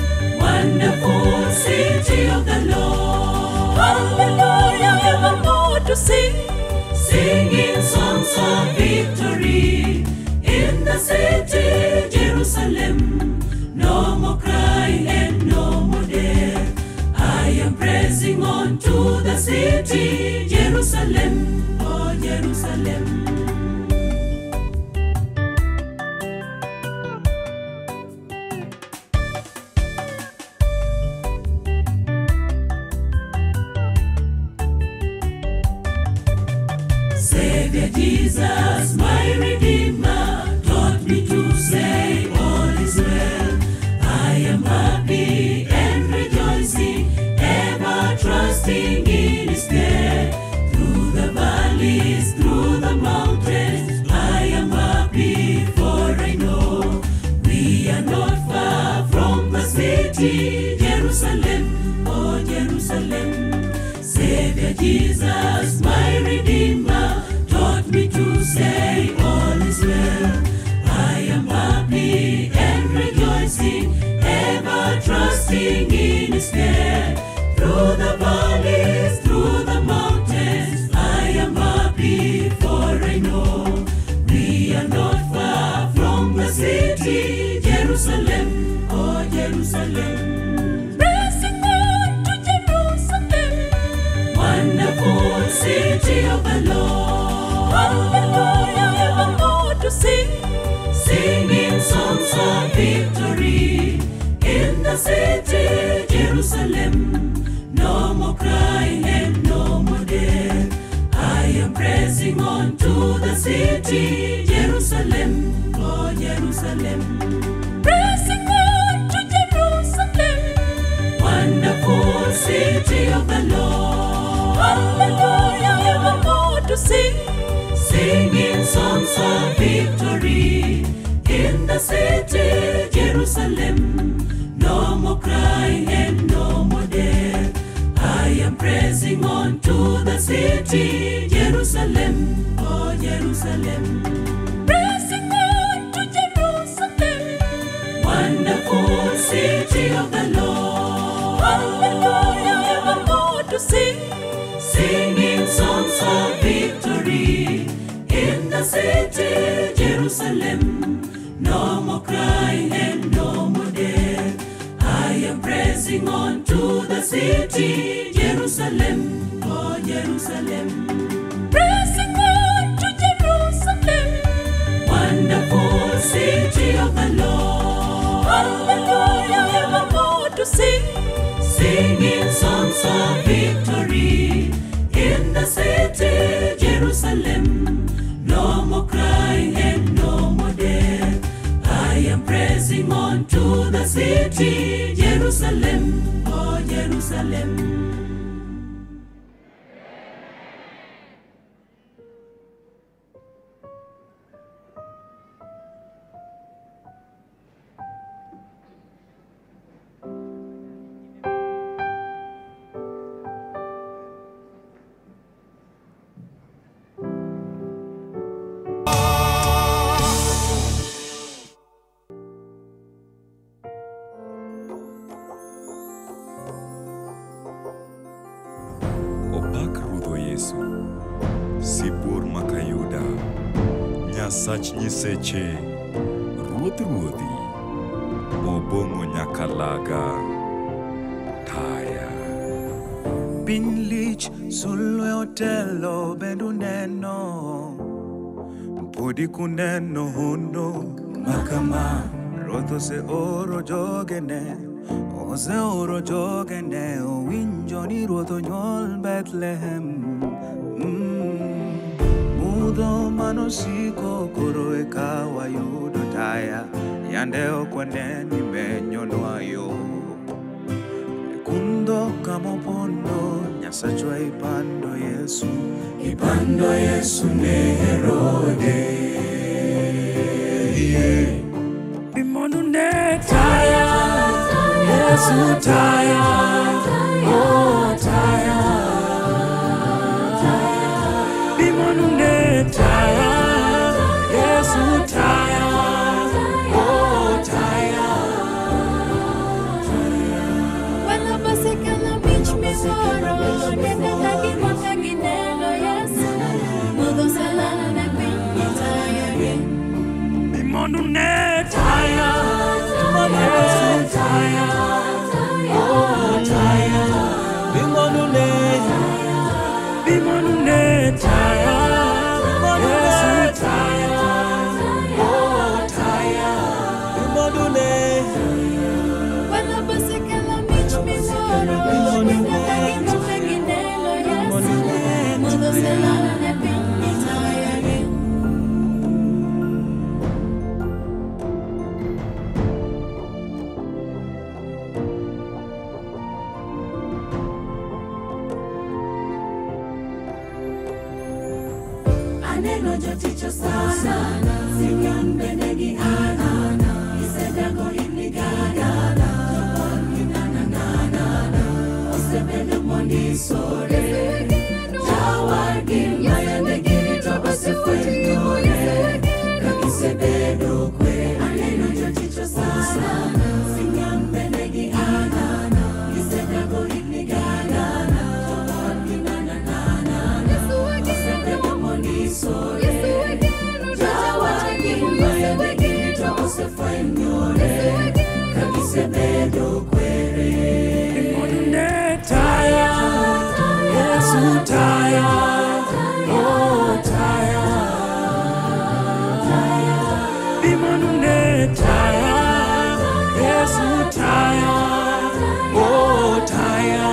Wonderful city of the Lord. Hallelujah, evermore to sing. Singing songs of victory in the city, Jerusalem. No more crying and no more death. I am pressing on to the city, Jerusalem, oh Jerusalem. Savior Jesus, my Redeemer, taught me to say all is well. I am happy and rejoicing, ever trusting in His care. Through the valleys, through the mountains, I am happy, for I know we are not far from the city, Jerusalem, oh Jerusalem. Savior Jesus, my Redeemer, taught me to say all is well. I am happy and rejoicing, ever trusting in His care. Through the valleys, through the mountains, I am happy, for I know we are not far from the city, Jerusalem, oh Jerusalem. Pressing on to Jerusalem. Wonderful city of the Lord. Hallelujah, evermore to sing. Singing songs of victory in the city, Jerusalem. No more crying and no more death. I am pressing on to the city, Jerusalem, oh Jerusalem. Pressing on to Jerusalem. Wonderful city of the Lord. Hallelujah, evermore to sing. Singing songs of victory in the city, Jerusalem. No more crying and no more death. I am pressing on to the city, Jerusalem, oh Jerusalem. Pressing on to Jerusalem. Wonderful city of the Lord. Hallelujah, evermore to sing. Singing songs of victory in the city, Jerusalem. No more crying and no more death. I am pressing on to the city, Jerusalem, oh Jerusalem. Pressing on to Jerusalem. Wonderful city of the Lord. Hallelujah, evermore to sing. Singing songs of victory in the city, Jerusalem. No more crying and no more death. I am pressing on to the city, Jerusalem, oh Jerusalem. nyasach nyiseche ruodh ruodhi mobong'o nyaka laga taya piny lich sulwe otelo bendu neno podi kuneno hono makama ruoth oseoro jogene oseoro jogene owinjo ni ruoth onyuol bethlehem mm. mudho manosiko koro eka wayudo taya yande ok wane ni menyonwa yo kundo kamopondo nyasachwa ipando yesu ipando yesu ne herode yeah. bimondu ne taya yesu taya oh taya bimondu ne taya yesu taya oh taya Wala basikala mich misoro Nene kagi mata ginelo Yesu Mudo salana na pinyi taya bimondu ne taya yesu taya oh taya bimondu ne bimondu ne taya yesu taya oh taya bimondu ne Wala basikala mich misoro Nene kagi mata ginelo Yesu Mudo salana na pinyi taya Aneno joticho sana, Simeon bende gi Ana, gisedago higni gana, jopon gi nana nana, osebedo mondisore, jawargi mayande girito osefwenyore, ka gisebedo kwe. Aneno joticho sana, Simeon bende gi Ana, gisedago higni gana, jopon gi nana nana, osebedo mondisore, jawargi mayande girito osefwenyore, ka gisebedo kwere. ne taya yesu taya oh taya bimondu ne taya yesu taya oh taya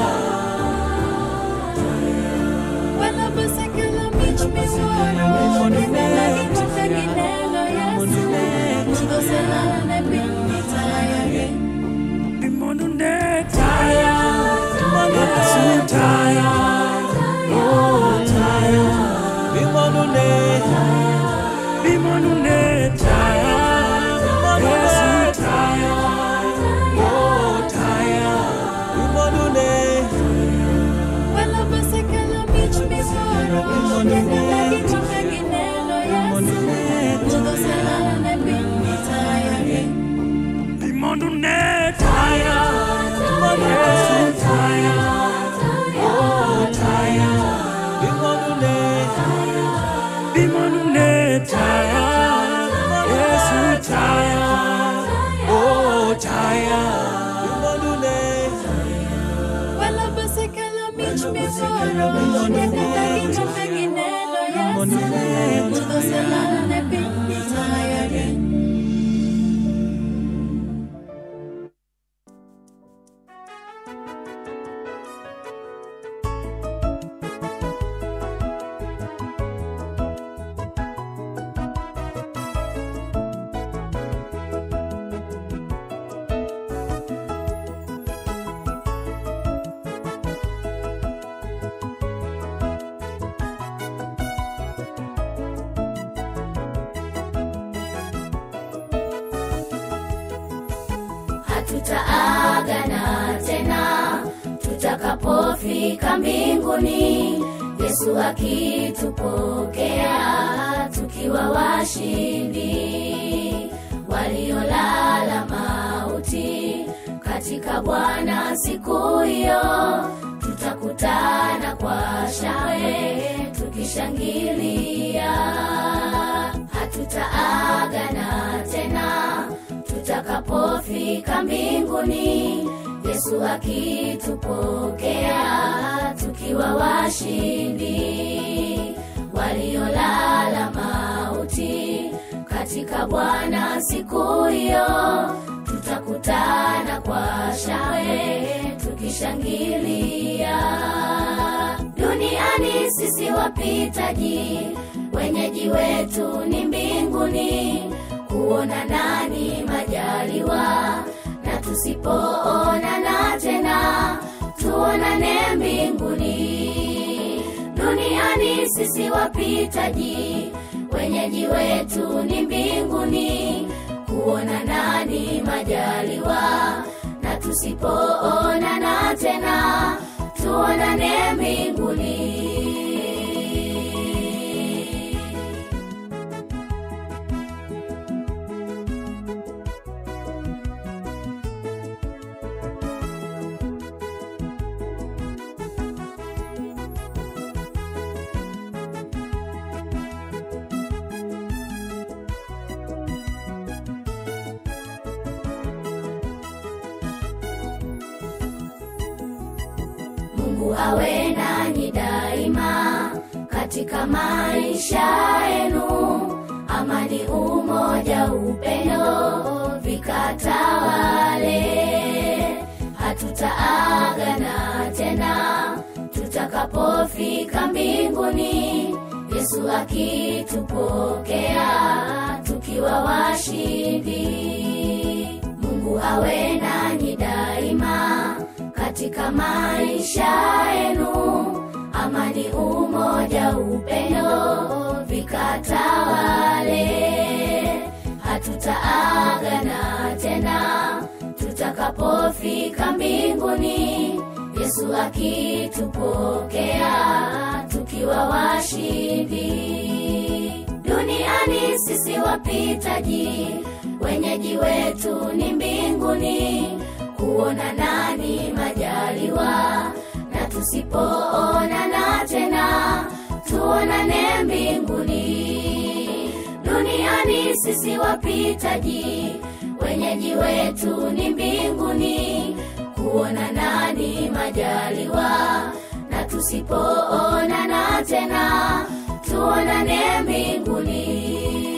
Wala basikala mich misoro Nene kagi mata ginelo Yesu Mudo salana na pinyi taya bimondu ne taya yesu taya oh taya bimondu ne bimondu ne taya yesu taya oh taya bimondu ne Wala basikala mich misoro Nene kagi mata ginelo Yesu Mudo salana na pinyi taya bimondu ne taya yesu taya oh taya bimondu ne bimondu ne taya yesu taya oh taya bimondu ne Wala basikala mich misoro Nene kagi mata ginelo Yesu Mudo salana na pinyi taya hatutaagana tena tutakapofika mbinguni yesu akitupokea tukiwa washindi waliolala mauti katika bwana siku hiyo tutakutana kwa shangwe tukishangilia hatuta hatutaagana tena tutakapofika mbinguni yesu akitupokea tukiwa washindi waliolala mauti katika bwana siku hiyo tutakutana kwa shangwe tukishangilia duniani sisi wapitaji wenyeji wetu ni mbinguni kuona nani majaliwa na tusipoonana tena tuonane mbinguni duniani sisi wapitaji wenyeji wetu ni mbinguni kuona nani majaliwa na tusipoonana tena tuonane mbinguni mungu awe nanyi daima katika maisha yenu amani umoja upendo vikatawale hatutaagana tena tutakapofika mbinguni yesu akitupokea tukiwa washindi mungu awe nanyi daima katika maisha yenu amani umoja upendo vikatawale hatutaagana tena tutakapofika mbinguni yesu akitupokea tukiwa washindi duniani sisi wapitaji wenyeji wetu ni mbinguni kuona nani majaliwa na tusipoonana tena tuonane mbinguni duniani sisi wapitaji wenyeji wetu ni mbinguni kuona nani majaliwa na tusipoonana tena tuonane mbinguni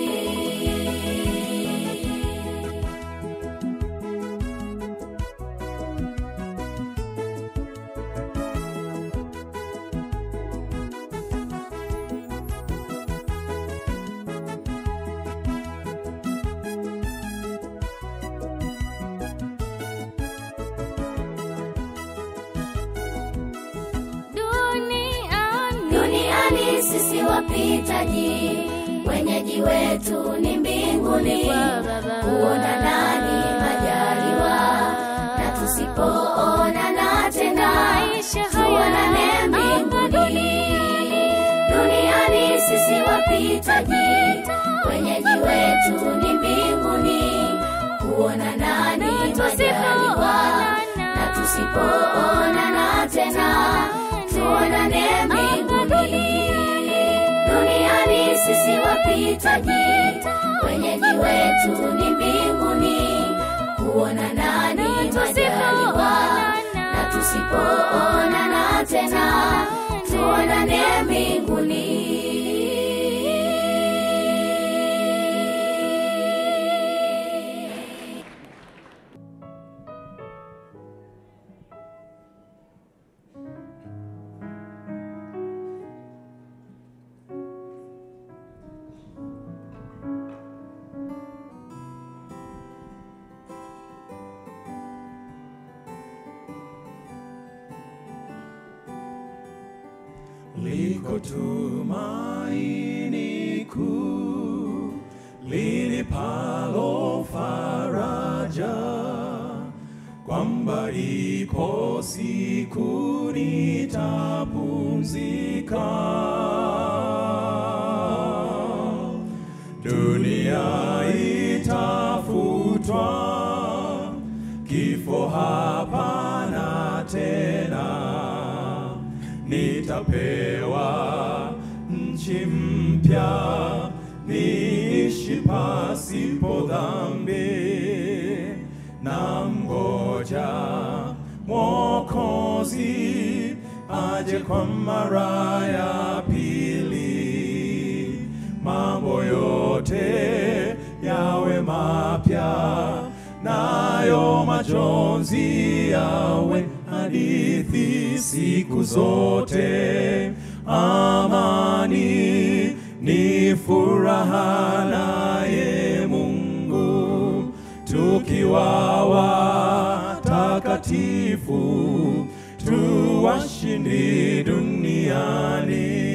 duniani duniani sisi wapitaji wenyeji wetu ni mbinguni kuona nani majaliwa na tusipoonana tena tuonane mbinguni duniani sisi wapitaji wenyeji wetu ni mbinguni kuona nani majaliwa na tusipoonana tena tuonane mbinguni duniani sisi wapitaji wenyeji wetu ni mbinguni kuona nani majaliwa na tusipoonana tena tuonane mbinguni liko tumaini kuu linipalo faraja kwamba ipo siku nitapumzika dunia itafutwa kifo hapana tena nitapewa nchi mpya niishi kuishi pasipo dhambi na mgoja Mwokozi aje kwa mara ya pili, mambo yote yawe mapya, nayo majonzi yawe hadithi siku zote. Amani ni furaha naye Mungu tukiwa watakatifu tu washindi duniani.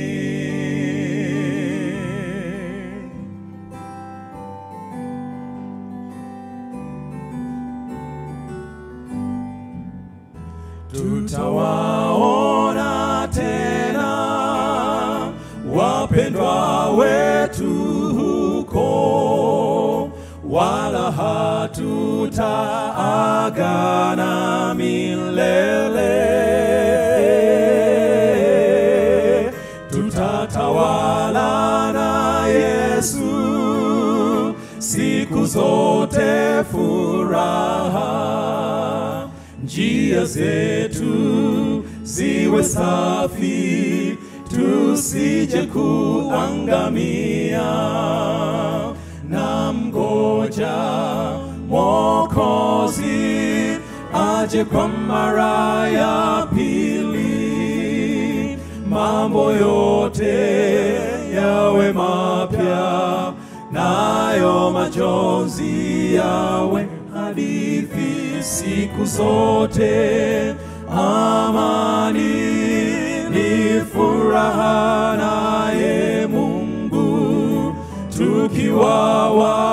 Tutawaona tena wapendwa wetu huko, wala hatutaagana milele. Tutatawala na Yesu siku zote, furaha njia zetu ziwe safi, tusije kuangamia. Na mgoja Mwokozi aje kwa mara ya pili, mambo yote yawe mapya, nayo majonzi yawe hadithi siku zote. Amani ni furaha naye Mungu, tukiwa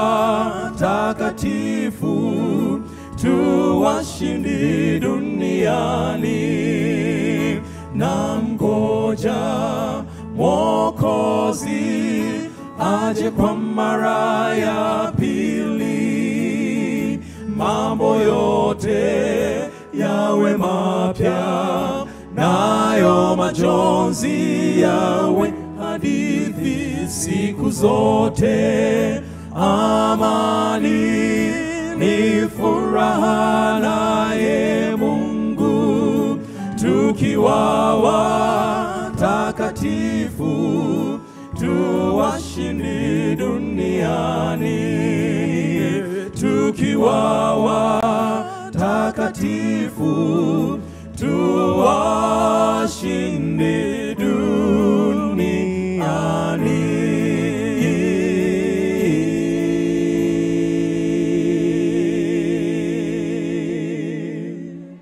watakatifu tu washindi duniani. Na mgoja Mwokozi aje kwa mara ya pili, mambo yote yawe mapya, nayo majonzi yawe hadithi siku zote. Amani ni furaha naye Mungu, tukiwa watakatifu tu washindi duniani, tukiwa watakatifu tu washindi duniani.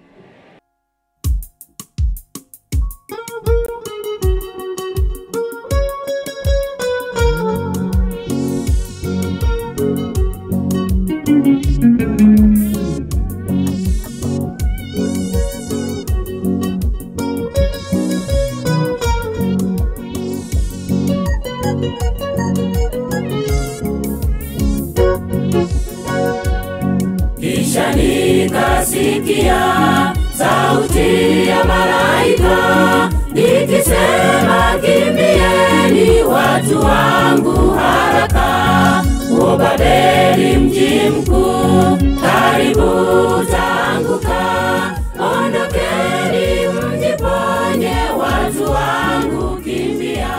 Kisha nikasikia sauti ya malaika ikisema, kimbieni watu wangu haraka, o Babeli mji mkuu, karibu utaanguka. Ondokeni mjiponye, watu wangu kimbia.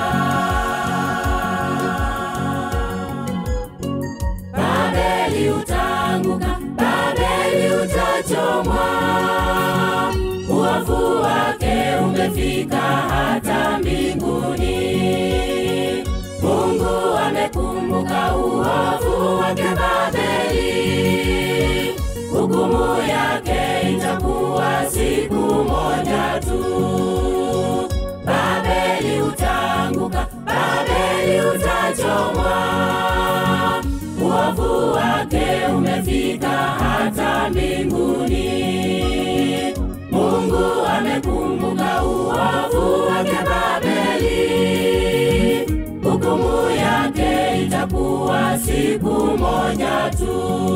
Babeli utaanguka, Babeli utachomwa, uovu wake umefika hata mbinguni. Mungu amekumbuka uovu wake Babeli, hukumu yake itakuwa siku moja tu. Babeli utaanguka, Babeli utachomwa, uovu wake umefika hata mbinguni. Mungu amekumbuka uovu wake Babeli, hukumu yake itakuwa siku moja tu.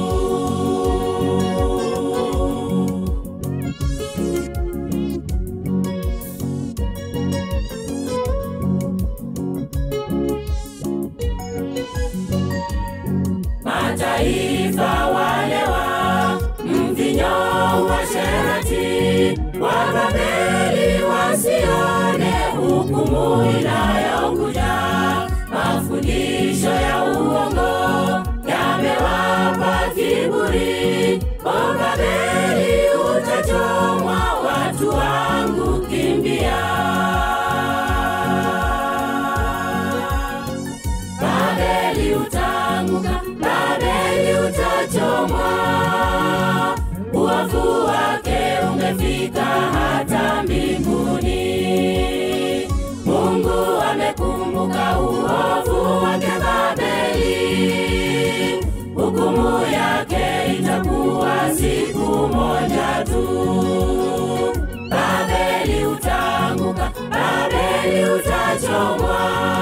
mataifa walewa mvinyo wa sherati wa Babeli wasione hukumu inayokuja. Mafundisho ya uongo yamewapa kiburi. O Babeli utachomwa, watu wangu kimbia. Babeli utaanguka, Babeli utachomwa, uovu wake umefika hata mbinguni. Mungu amekumbuka uovu wake Babeli, hukumu yake itakuwa siku moja tu. Babeli utaanguka, Babeli utachomwa,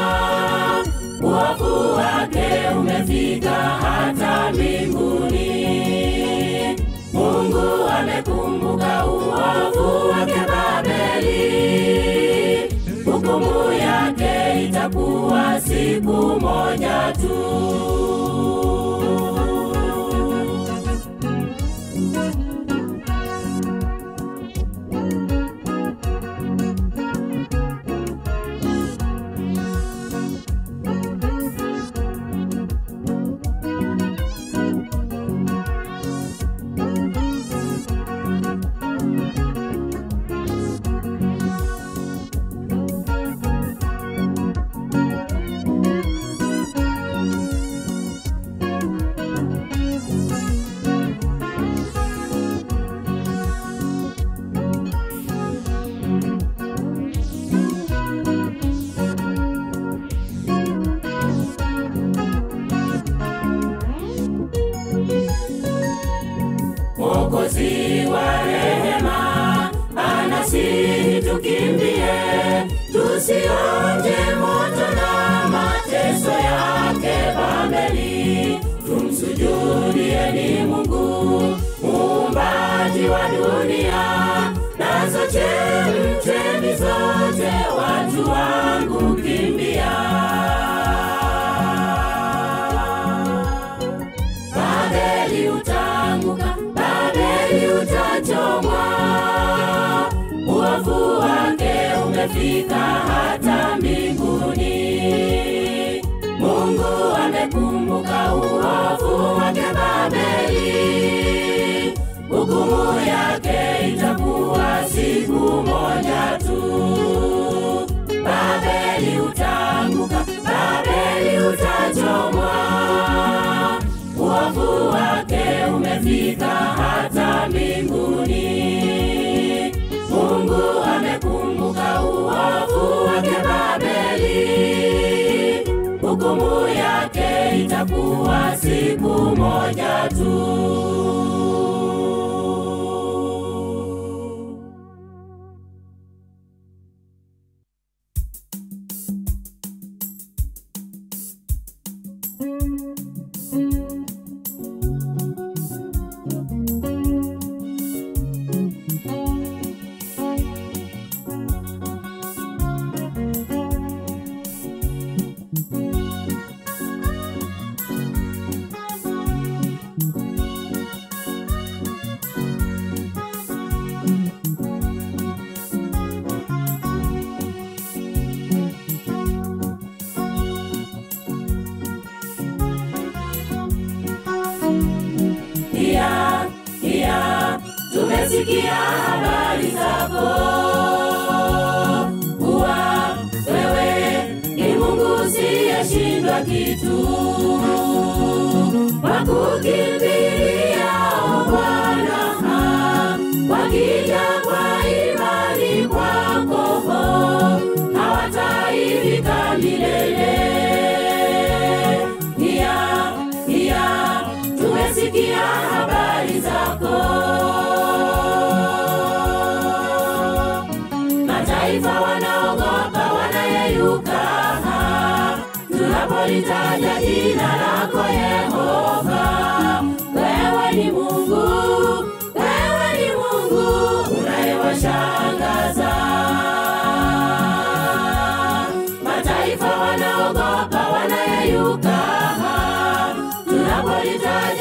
uovu wake umefika hata mbinguni. Mungu amekumbuka uovu wake Babeli, hukumu yake itakuwa siku moja tu. Mwokozi wa rehema anasihi tukimbie, tusionje moto na mateso yake Babeli. Tumsujudieni Mungu muumbaji wa dunia, nazo chemchemi zote, watu wangu kimbia. Babeli utaanguka, Babeli utachomwa, uovu wake umefika hata mbinguni. Mungu amekumbuka uovu wake Babeli, hukumu yake itakuwa siku moja tu. Babeli utaanguka, Babeli utachomwa, uovu wake umefika hata mbinguni. Mungu amekumbuka uovu wake Babeli, hukumu yake itakuwa siku moja tu. Pia, pia tumesikia habari zako kuwa wewe ni Mungu usiyeshindwa kitu, wakukimbilia Bwana, wakija kwa imani kwako hawataifika milele. Pia, pia tumesikia habari zako mataifa wanaogopa wanayeyuka tunapolitaja jina lako Yehova. Wewe ni Mungu, wewe ni Mungu unayewashangaza mataifa wanaogopa wanayeyuka tunapolitaja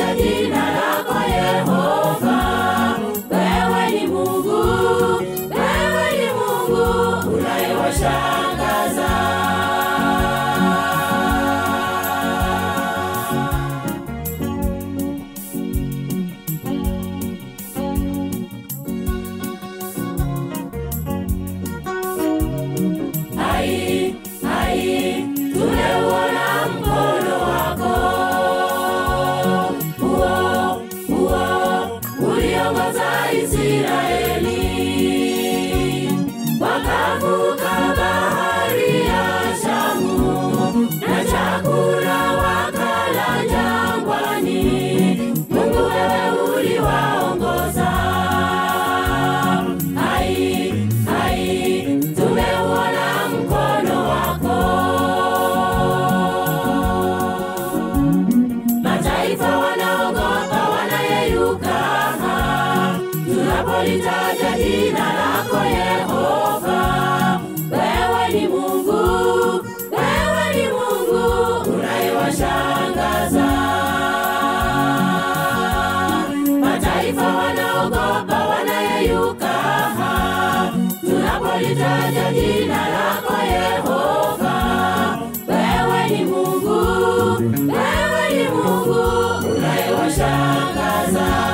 unayewashangaza. Mataifa wanaogopa, wanayeyuka tunapolitaja jina lako Yehova. Wewe ni Mungu, wewe ni Mungu unayewashangaza.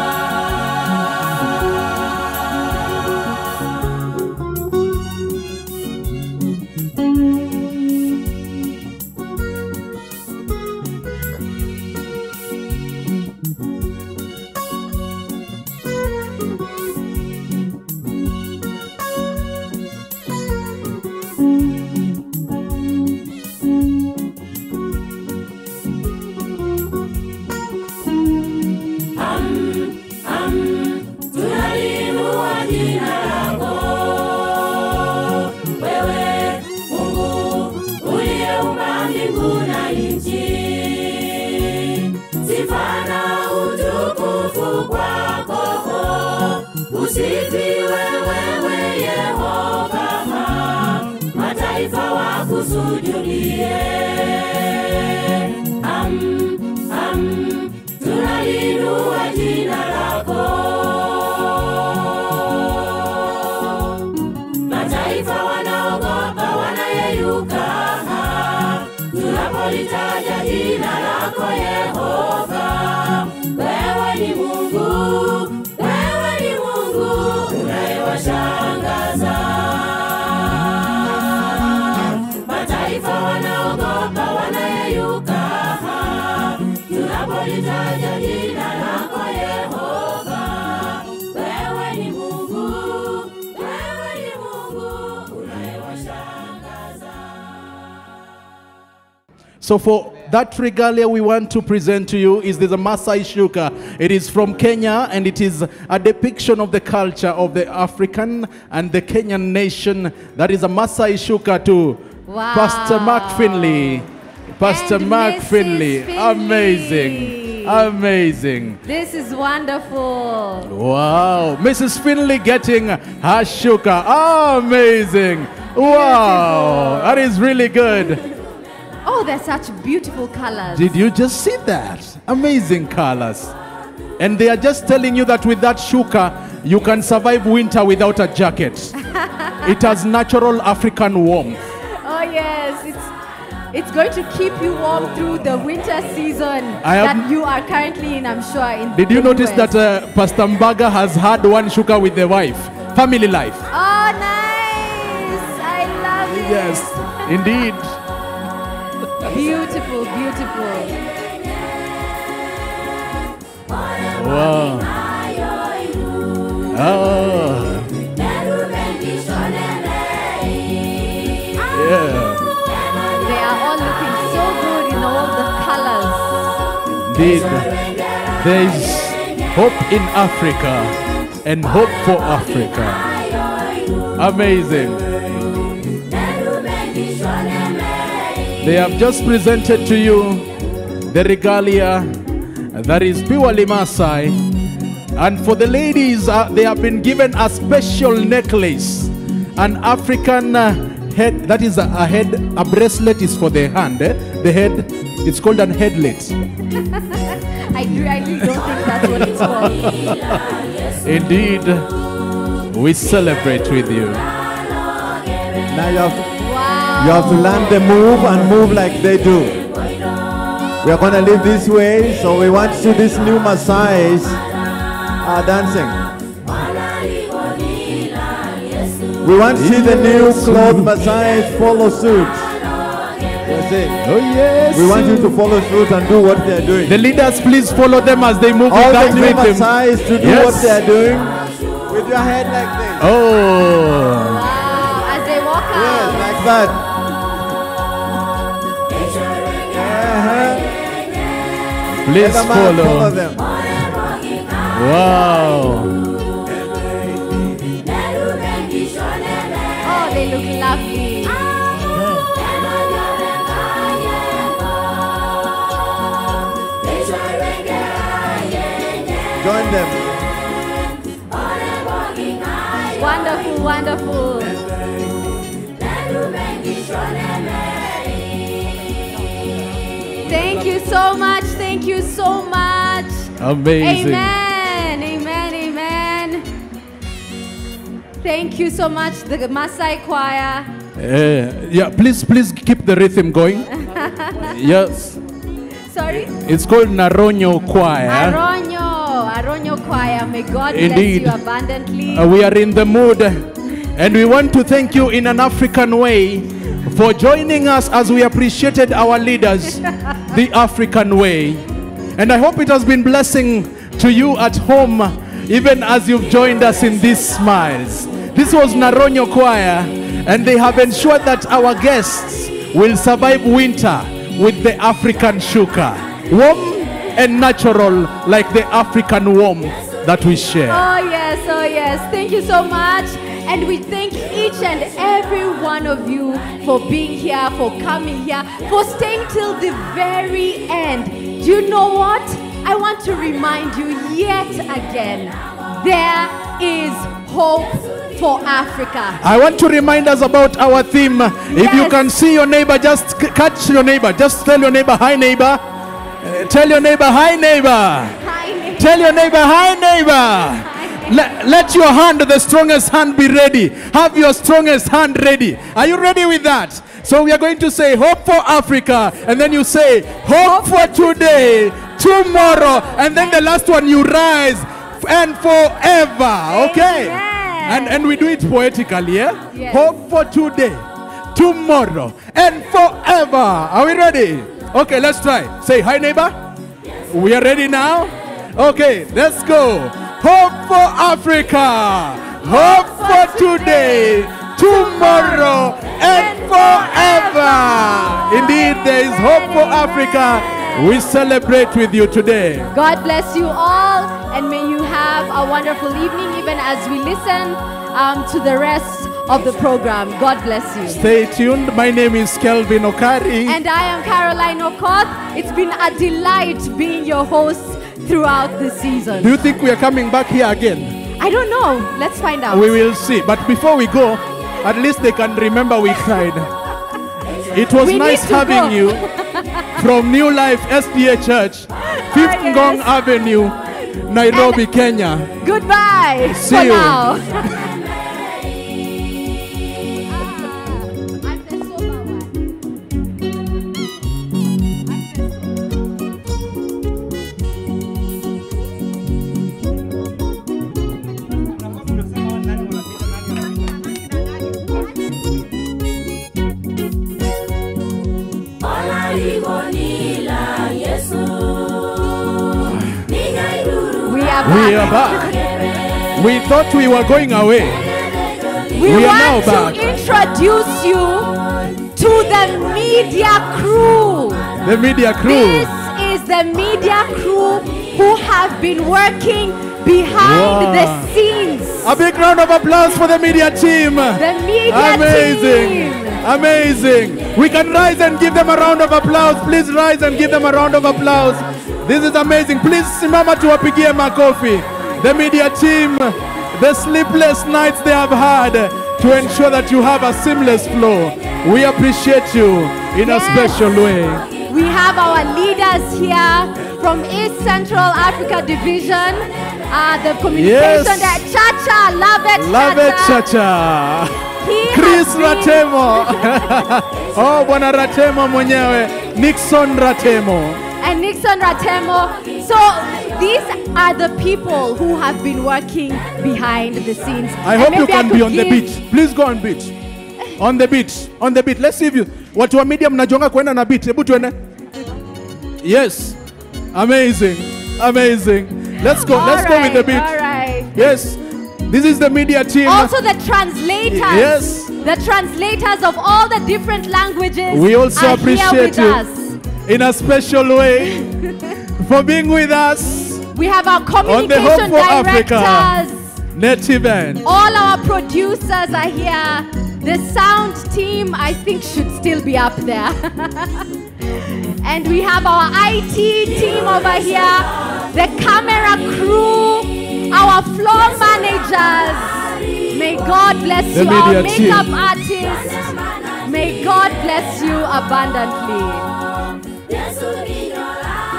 tunaliinua jina lako wewe Mungu uliyeumba mbingu na nchi. Sifa na utukufu kwako, usifiwe wewe Yehova, mataifa wakusujudie. Am, am, tunaliinua jina lako mataifa wanaogopa, wanayeyuka tunapolitaja jina lako Yehova. Wewe ni Mungu, wewe ni Mungu unayewashangaza. Mataifa wanaogopa, wanayeyuka tunapolitaja jina lako Yehova. Wewe ni Mungu, wewe ni Mungu unayewashangaza. So for that regalia we want to present to you is the Masai Shuka. It is from Kenya and it is a depiction of the culture of the African and the Kenyan nation. That is a Masai Shuka to Wow. Pastor Mark Finley. Pastor And Mark Mrs. Finley. Finley. Amazing. Amazing. This is wonderful. Wow. Mrs. Finley getting her shuka. Amazing. Wow. That is really good. Oh, they're such beautiful colors. Did you just see that? Amazing colors. And they are just telling you that with that shuka, you can survive winter without a jacket. it has natural African warmth. Oh yes, it's it's going to keep you warm through the winter season I have- that you are currently in. I'm sure. In Did you the notice US. that uh, Pastor Mbaga has had one shuka with the wife? Family life. Oh, nice! I love it. Yes, indeed. Beautiful, beautiful. Wow. Oh. Yeah. They are all looking so good in all the colors. Indeed. There is hope in Africa and hope for Africa. Amazing. They have just presented to you the regalia that is purely Maasai. And for the ladies, uh, they have been given a special necklace, an African uh, head. That is a, a head. A bracelet is for the hand. eh? The head. It's called an headlet. I really don't think that's what it's called. Indeed, we celebrate with you. Now you have to, you have to learn the move and move like they do. We are gonna live this way, so we want to see these new Maasais are dancing. We want to see the new clothes Maasais follow suit. That's it. Oh yes. We want you to follow suit and do what they are doing. The leaders, please follow them as they move All with the that new rhythm. Maasais to do Yes. what they are doing with your head like this. Oh. Wow, as they walk out. Yes, like that. Please Let the man follow follow. them. Wow. Oh, they look lovely. Join them. Wonderful, wonderful. so much. Thank you so much. Amazing. Amen. Amen. Amen. Thank you so much, the Maasai choir. Uh, yeah, please, please keep the rhythm going. yes, Sorry? it's called Naronyo Choir. Aronyo. Aronyo choir. May God Indeed. bless you abundantly. Uh, we are in the mood, and we want to thank you in an African way for joining us as we appreciated our leaders the African way. And I hope it has been blessing to you at home, even as you've joined us in these smiles. This was Naronyo Choir, and they have ensured that our guests will survive winter with the African shuka. Warm and natural, like the African warmth that we share. Oh, yes, oh, yes. Thank you so much. And we thank each and every one of you for being here, for coming here, for staying till the very end. Do you know what? I want to remind you yet again there is hope for Africa. I want to remind us about our theme. If you Yes. can see your neighbor, just c- catch your neighbor. Just tell your neighbor, hi, neighbor. Uh, tell your neighbor, hi, neighbor. Hi, neighbor. Tell your neighbor, hi, neighbor. Let, let your hand, the strongest hand, be ready. Have your strongest hand ready. Are you ready with that? So we are going to say, Hope for Africa. And then you say, Hope for today, tomorrow. And then the last one, you rise and forever. Okay? Amen. And, and we do it poetically, yeah? Yes. Hope for today, tomorrow, and forever. Are we ready? Okay, let's try. Say hi, neighbor. We are ready now? Okay, let's go. Hope for Africa. Hope for today, tomorrow, and forever. Indeed, there is hope for Africa. We celebrate with you today. God bless you all, and may you have a wonderful evening, even as we listen um, to the rest of the program. God bless you. Stay tuned. My name is Kelvin Okari. And I am Caroline Okoth. It's been a delight being your host throughout the season. Do you think we are coming back here again? I don't know. Let's find out. We will see. But before we go, at least they can remember we cried. It was We nice need to having go. you from New Life SDA Church, 5th yes. Ngong Avenue, Nairobi, Kenya. Goodbye See for you. now. We are We back. are back. We thought we were going away. We, We are want now to back. introduce you to the media crew. The media crew. This is the media crew who have been working behind Wow. the scenes. A big round of applause for the media team. The media Amazing. team. Amazing. We can rise and give them a round of applause. Please rise and give them a round of applause. This is amazing. Please simama tuwapigie makofi. The media team, the sleepless nights they have had to ensure that you have a seamless flow. We appreciate you in a Yes. special way. We have our leaders here from East Central Africa Division. Uh, the communication Yes. that Chacha, love it, Love it, Chacha. Chacha. He Chris has been- Ratemo. oh, bwana Ratemo mwenyewe. Nixon Ratemo. and Nixon Ratemo. So these are the people who have been working behind the scenes. I And hope you maybe I can be could on the give- beat. Please go on beat. On the beat. On the beat. Let's see if you watu wa media mnajonga kwenda na beat. Hebu tuende. Yes. Amazing. Amazing. Let's go. Let's go with the Alright, beat. alright. Yes. This is the media team. Also the translators. Yes. The translators of all the different languages. we also are appreciate here with you us. in a special way for being with us We have our on the Hope communication for Africa directors. net event. All our producers are here. The sound team, I think, should still be up there. and we have our IT team over here, the camera crew, our floor managers. May God bless The you, our media team. makeup artists. May God bless you abundantly.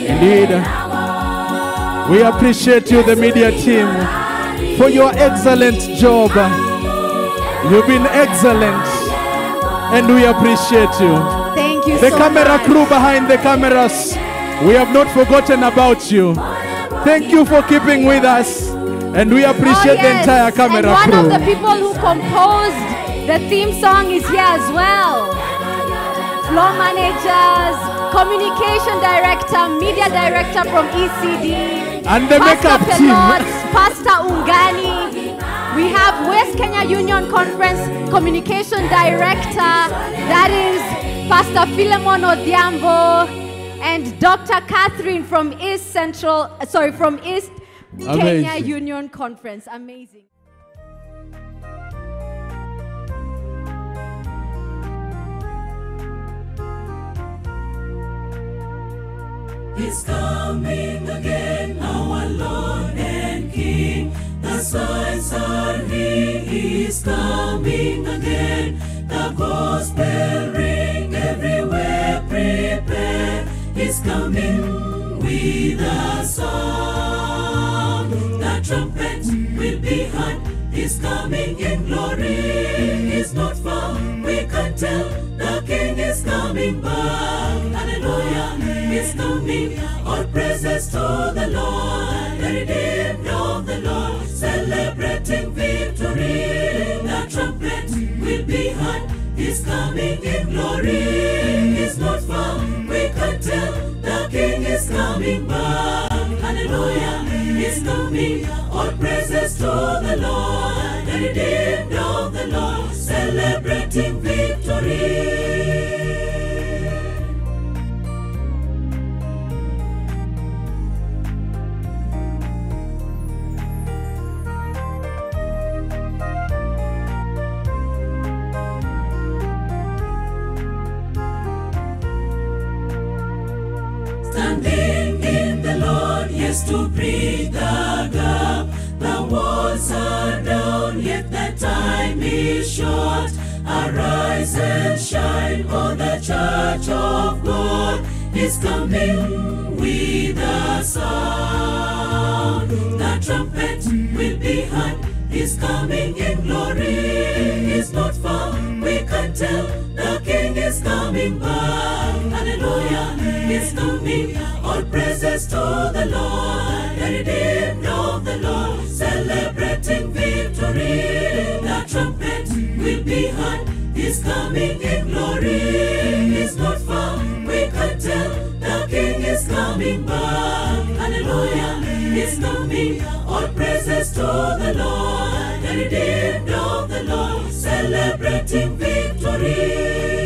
Indeed. We appreciate you, the media team, for your excellent job. You've been excellent, and we appreciate you. Thank you The so camera much. crew behind the cameras, we have not forgotten about you. Thank you for keeping with us, and we appreciate Oh, the yes. entire camera and one crew. of the people who composed the theme song is here as well. Floor managers, communication director, media director from ECD, And the Pastor makeup team. Pelot, Pastor Ungani. We have West Kenya Union Conference communication director, that is Pastor Philemon Odhiambo, and Dr. Catherine from East Central, uh, sorry, from East Kenya Amazing. Union Conference. Amazing. He's coming again, our Lord and King. The signs are He is coming again. The gospel ring everywhere, prepare. He's coming with a sound. The trumpet will be heard. He's coming in glory. He's not far. We can tell the King is coming back. Hallelujah. He's coming. All praises to the Lord. The redeemed of the Lord. Celebrating victory. The trumpet will be heard. He's coming in glory. He's not far. We can tell the King is coming back. Hallelujah. He's coming. All praises to the Lord. The redeemed of the Lord. Celebrating victory. Standing in the Lord, yes, to bridge the gap. The walls are down, yet the time is short. Arise and shine, oh, the church of God is coming with a sound. The trumpet will be heard, he's coming in glory. He's not far, we can tell the King is coming back. Hallelujah, he's coming. All praises to the Lord, the redeemed of the Lord, celebrating victory. The trumpet will be heard, he's coming in glory. He's not far, we can tell the King is coming back. Hallelujah, he's coming. All praises to the Lord, the redeemed of the Lord, celebrating victory.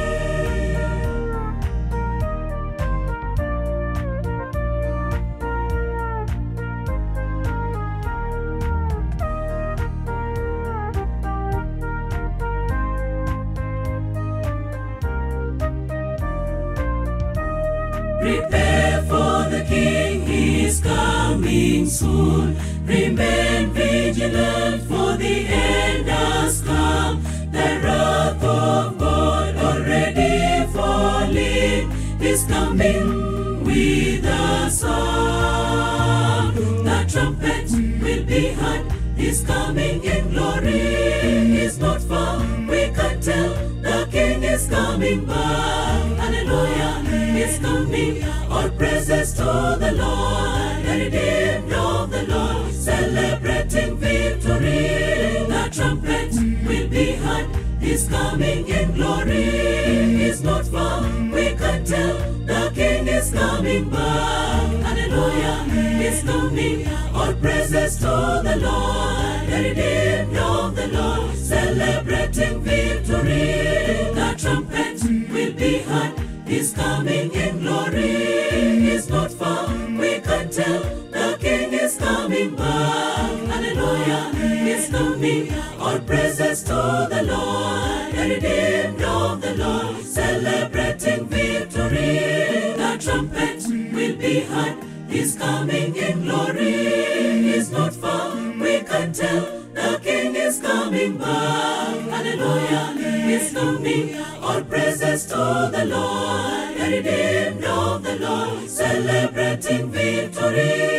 Prepare for the King, he is coming soon. Remain vigilant, for the end has come. The wrath of God already falling is coming with a sound. The trumpet will be heard, he's coming in glory. He's not far, we can tell the King is coming back. Hallelujah, he's coming. All praises to the Lord, the redeemed of the Lord, celebrating victory. The trumpet will be heard, he's coming in glory. He's not far, we can tell the King is coming back. Hallelujah, he's coming. All praises to the Lord, the redeemed of the Lord, celebrating victory. The trumpet will be heard, he's coming in glory. He's not far, we can tell the King is coming back. Hallelujah, he's coming. All praises to the Lord, the redeemed of the Lord, celebrating victory. The trumpet will be heard, he's coming in glory. He's not far, we can tell the King is coming back. Hallelujah, he's coming. All praises to the Lord, the redeemed of the Lord, celebrating victory.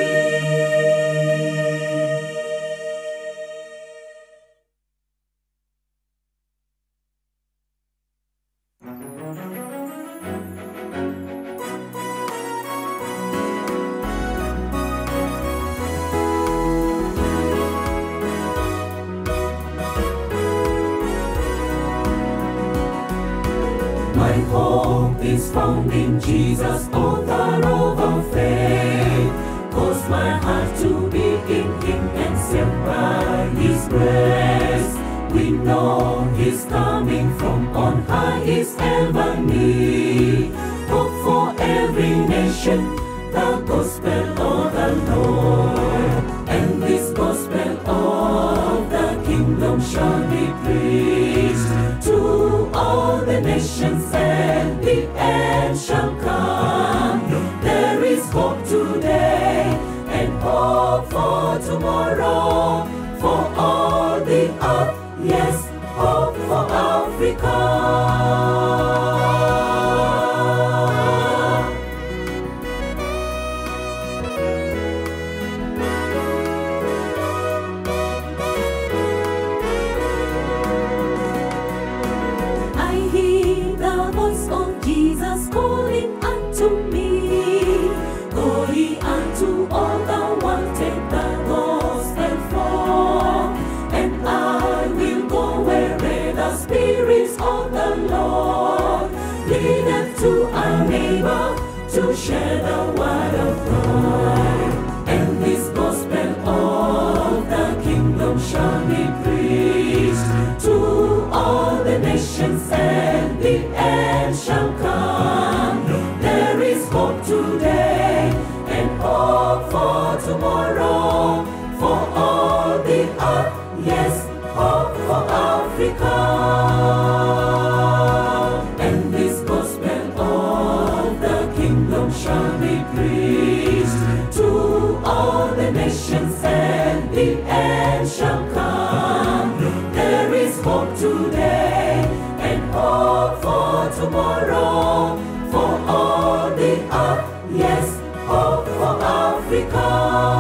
My hope is found in Jesus, author of our faith. Cause my heart to be in Him and saved by His grace. We know His coming from on high is ever near. Hope for every nation, the gospel of the Lord. And this gospel of the kingdom shall be preached to all the nations, and the end shall come. There is hope today and hope for tomorrow for all the earth. Yes, hope for Africa. I hear the voice of Jesus calling unto me. Go ye unto all the world, take the gospel from. And I will go wherever the spirits of the Lord leadeth to our neighbor to share the word of God. And this gospel of the kingdom shall be preached to all the nations, and the end shall come. There is hope today and hope for tomorrow for all the earth. Yes, hope for Africa. And this gospel of the kingdom shall be preached to all the nations, and the end shall come. There is hope today and hope for tomorrow for all the earth. Yes, hope for Africa.